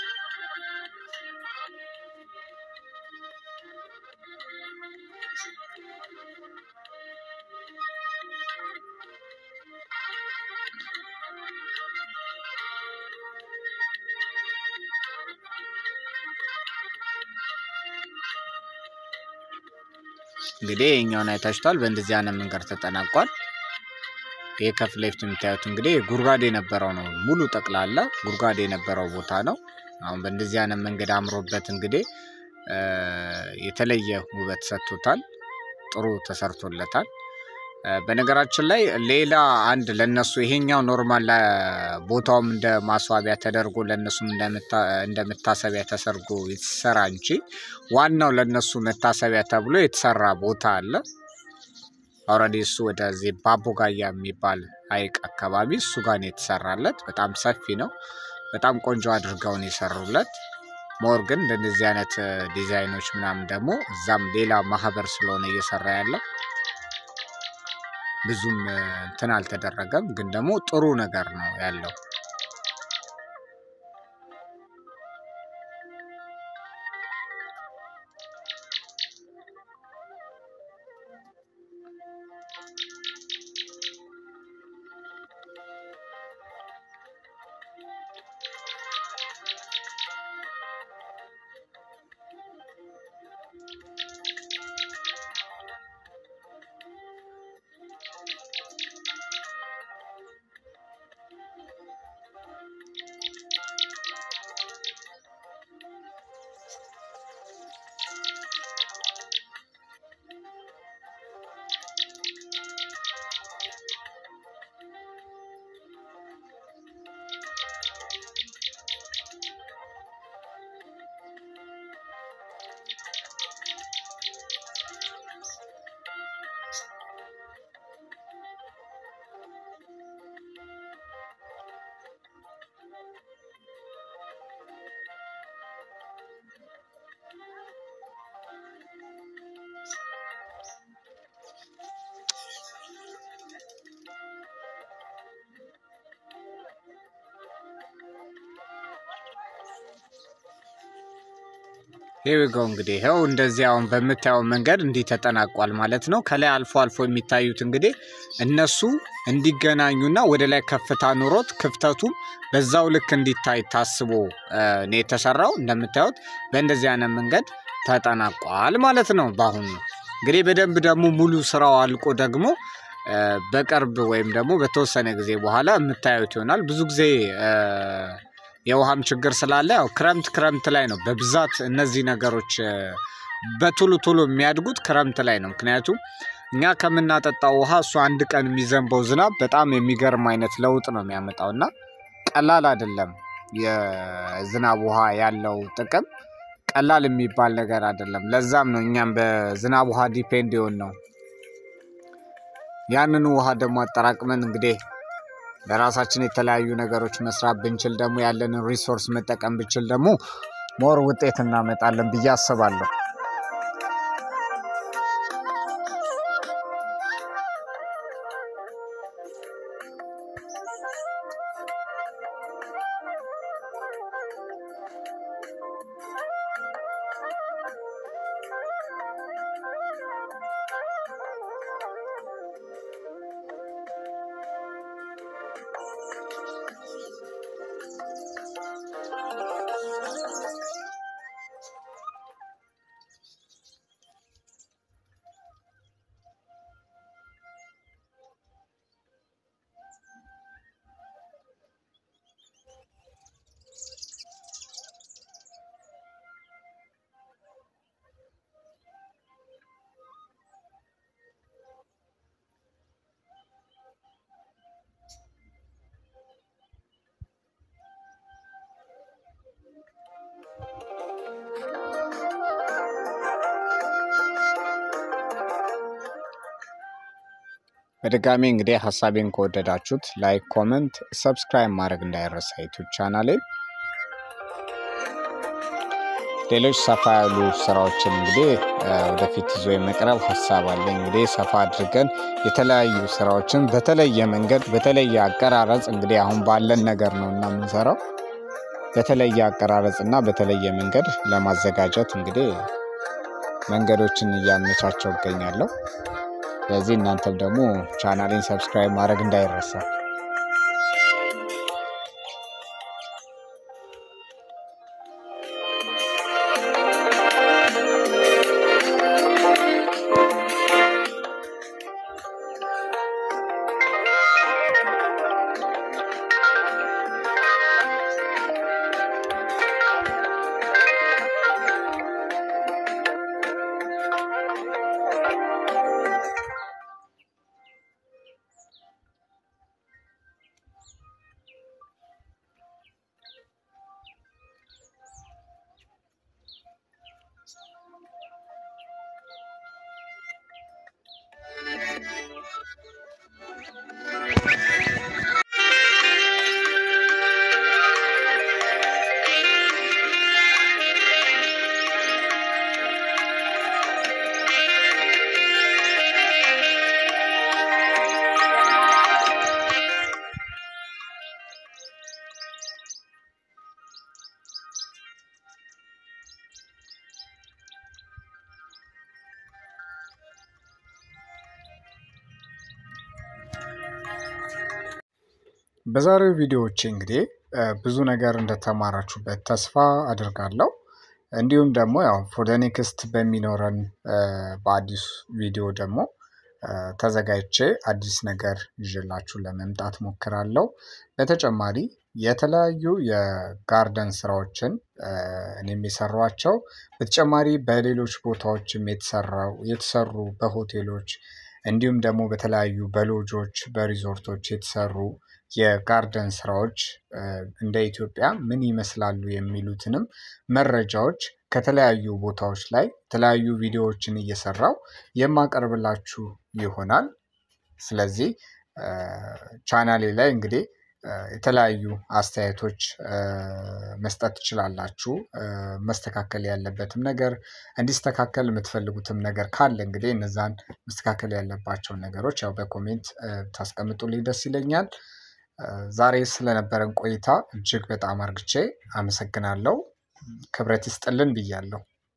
እንግዲህ ይሄኛውን አይታችኋል። በእንደዚህ አይነት መንገድ ተጠናቋል። ይሄ ከፊት ለፊት የምታዩት እንግዲህ ጉድጓድ የነበረው ነው። ሙሉ ጠቅላላ ጉድጓድ የነበረው ቦታ ነው። አሁን በእንደዚህ አይነት መንገድ አምሮበት እንግዲህ የተለየ ውበት ሰጥቶታል። ጥሩ ተሰርቶለታል። በነገራችን ላይ ሌላ አንድ ለነሱ ይሄኛው ኖርማል ቦታውም እንደ ማስዋቢያ ተደርጎ ለነሱም እንደ መታሰቢያ ተሰርጎ የተሰራ እንጂ ዋናው ለነሱ መታሰቢያ ተብሎ የተሰራ ቦታ አለ። ኦልሬዲ እሱ ወደዚህ ባቦጋያ የሚባል ሐይቅ አካባቢ እሱ ጋር ነው የተሰራለት። በጣም ሰፊ ነው። በጣም ቆንጆ አድርገው ነው የሰሩለት። ሞር ግን እንደዚህ አይነት ዲዛይኖች ምናምን ደግሞ እዛም ሌላ ማህበር ስለሆነ እየሰራ ያለው ብዙም እንትን አልተደረገም። ግን ደግሞ ጥሩ ነገር ነው ያለው። ይኸው እንግዲህ ይኸው እንደዚህ አሁን በምታየው መንገድ እንዲህ ተጠናቋል ማለት ነው። ከላይ አልፎ አልፎ የሚታዩት እንግዲህ እነሱ እንዲገናኙና ወደ ላይ ከፍታ ኑሮት ክፍተቱም በዛው ልክ እንዲታይ ታስቦ ነው የተሰራው። እንደምታዩት በእንደዚህ አይነት መንገድ ተጠናቋል ማለት ነው። በአሁኑ እንግዲህ በደንብ ደግሞ ሙሉ ስራው አልቆ ደግሞ በቅርብ ወይም ደግሞ በተወሰነ ጊዜ በኋላ የምታዩት ይሆናል። ብዙ ጊዜ የውሃም ችግር ስላለ ያው ክረምት ክረምት ላይ ነው በብዛት እነዚህ ነገሮች በቶሎ ቶሎ የሚያድጉት ክረምት ላይ ነው። ምክንያቱም እኛ ከምናጠጣው ውሃ እሱ አንድ ቀን የሚዘንበው ዝናብ በጣም የሚገርም አይነት ለውጥ ነው የሚያመጣው እና ቀላል አይደለም። የዝናብ ውሃ ያለው ጥቅም ቀላል የሚባል ነገር አይደለም። ለዛም ነው እኛም በዝናብ ውሃ ዲፔንድ የሆን ነው። ያንኑ ውሃ ደግሞ አጠራቅመን እንግዲህ ለራሳችን የተለያዩ ነገሮች መስራት ብንችል ደግሞ ያለንን ሪሶርስ መጠቀም ብንችል ደግሞ ሞር ውጤት እናመጣለን ብዬ አስባለሁ። በድጋሚ እንግዲህ ሀሳቤን ከወደዳችሁት ላይክ፣ ኮመንት፣ ሰብስክራይብ ማድረግ እንዳይረሳ ዩቱብ ቻናሌን። ሌሎች ሰፋ ያሉ ስራዎችን እንግዲህ ወደፊት ይዞ የመቅረብ ሀሳብ አለ። እንግዲህ ሰፋ አድርገን የተለያዩ ስራዎችን በተለየ መንገድ በተለየ አቀራረጽ እንግዲህ አሁን ባለን ነገር ነው እና የምንሰራው በተለየ አቀራረጽ እና በተለየ መንገድ ለማዘጋጀት እንግዲህ መንገዶችን እያመቻቸው እገኛለሁ። ስለዚህ እናንተም ደግሞ ቻናሌን ሰብስክራይብ ማድረግ እንዳይረሳ። በዛሬው ቪዲዮዎቼ እንግዲህ ብዙ ነገር እንደተማራችሁበት ተስፋ አድርጋለሁ። እንዲሁም ደግሞ ያው ፎር ዘ ኔክስት በሚኖረን በአዲስ ቪዲዮ ደግሞ ተዘጋጅቼ አዲስ ነገር ይዤላችሁ ለመምጣት ሞክራለሁ። በተጨማሪ የተለያዩ የጋርደን ስራዎችን እኔም የሰሯቸው በተጨማሪ በሌሎች ቦታዎችም የተሰራው የተሰሩ በሆቴሎች እንዲሁም ደግሞ በተለያዩ በሎጆች በሪዞርቶች የተሰሩ የጋርደን ስራዎች እንደ ኢትዮጵያ ምን ይመስላሉ የሚሉትንም መረጃዎች ከተለያዩ ቦታዎች ላይ የተለያዩ ቪዲዮዎችን እየሰራው የማቀርብላችሁ ይሆናል። ስለዚህ ቻናሌ ላይ እንግዲህ የተለያዩ አስተያየቶች መስጠት ትችላላችሁ። መስተካከል ያለበትም ነገር እንዲስተካከል የምትፈልጉትም ነገር ካለ እንግዲህ እነዛን መስተካከል ያለባቸውን ነገሮች ያው በኮሜንት ታስቀምጡልኝ ደስ ይለኛል። ዛሬ ስለነበረን ቆይታ እጅግ በጣም አርግቼ አመሰግናለሁ። ክብረት ይስጥልን ብያለሁ።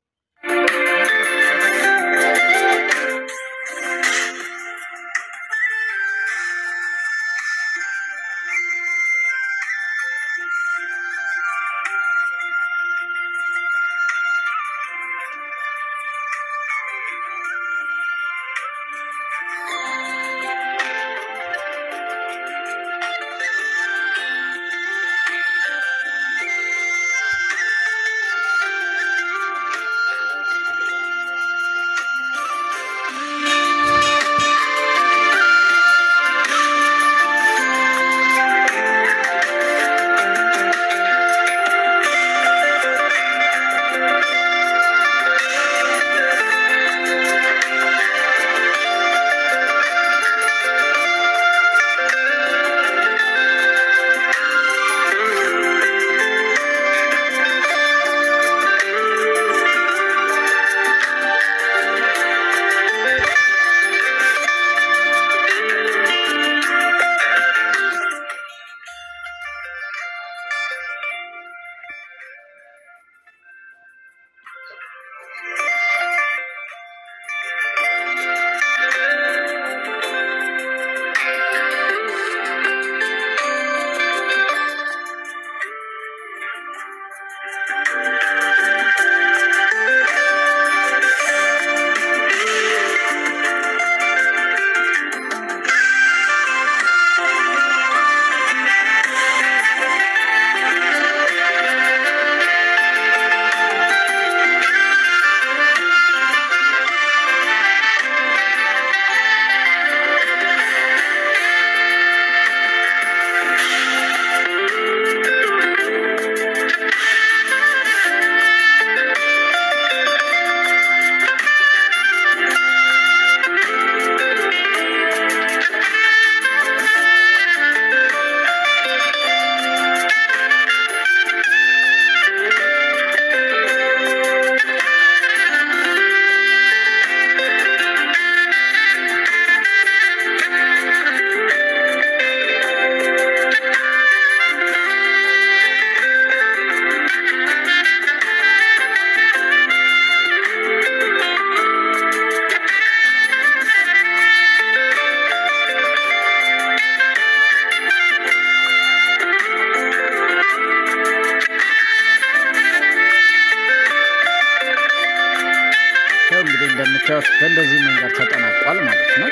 እንግዲህ እንደምታዩት በእንደዚህ መንገድ ተጠናቋል ማለት ነው።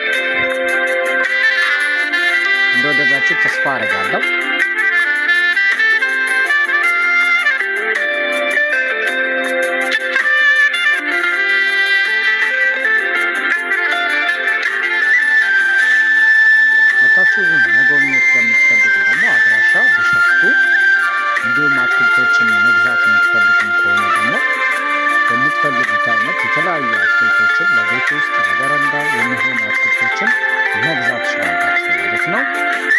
እንደወደዳችሁ ተስፋ አደርጋለሁ። መታችሁ መጎብኘት ለምትፈልጉ ደግሞ አድራሻ ቢሸፍቱ፣ እንዲሁም አትክልቶችን መግዛት የምትፈልጉም ከሆነ ደግሞ በምትፈልጉት አይነት የተለያዩ አትክልቶችን ለቤት ውስጥ ለበረንዳ የሚሆኑ አትክልቶችን መግዛት ትችላላችሁ ማለት ነው።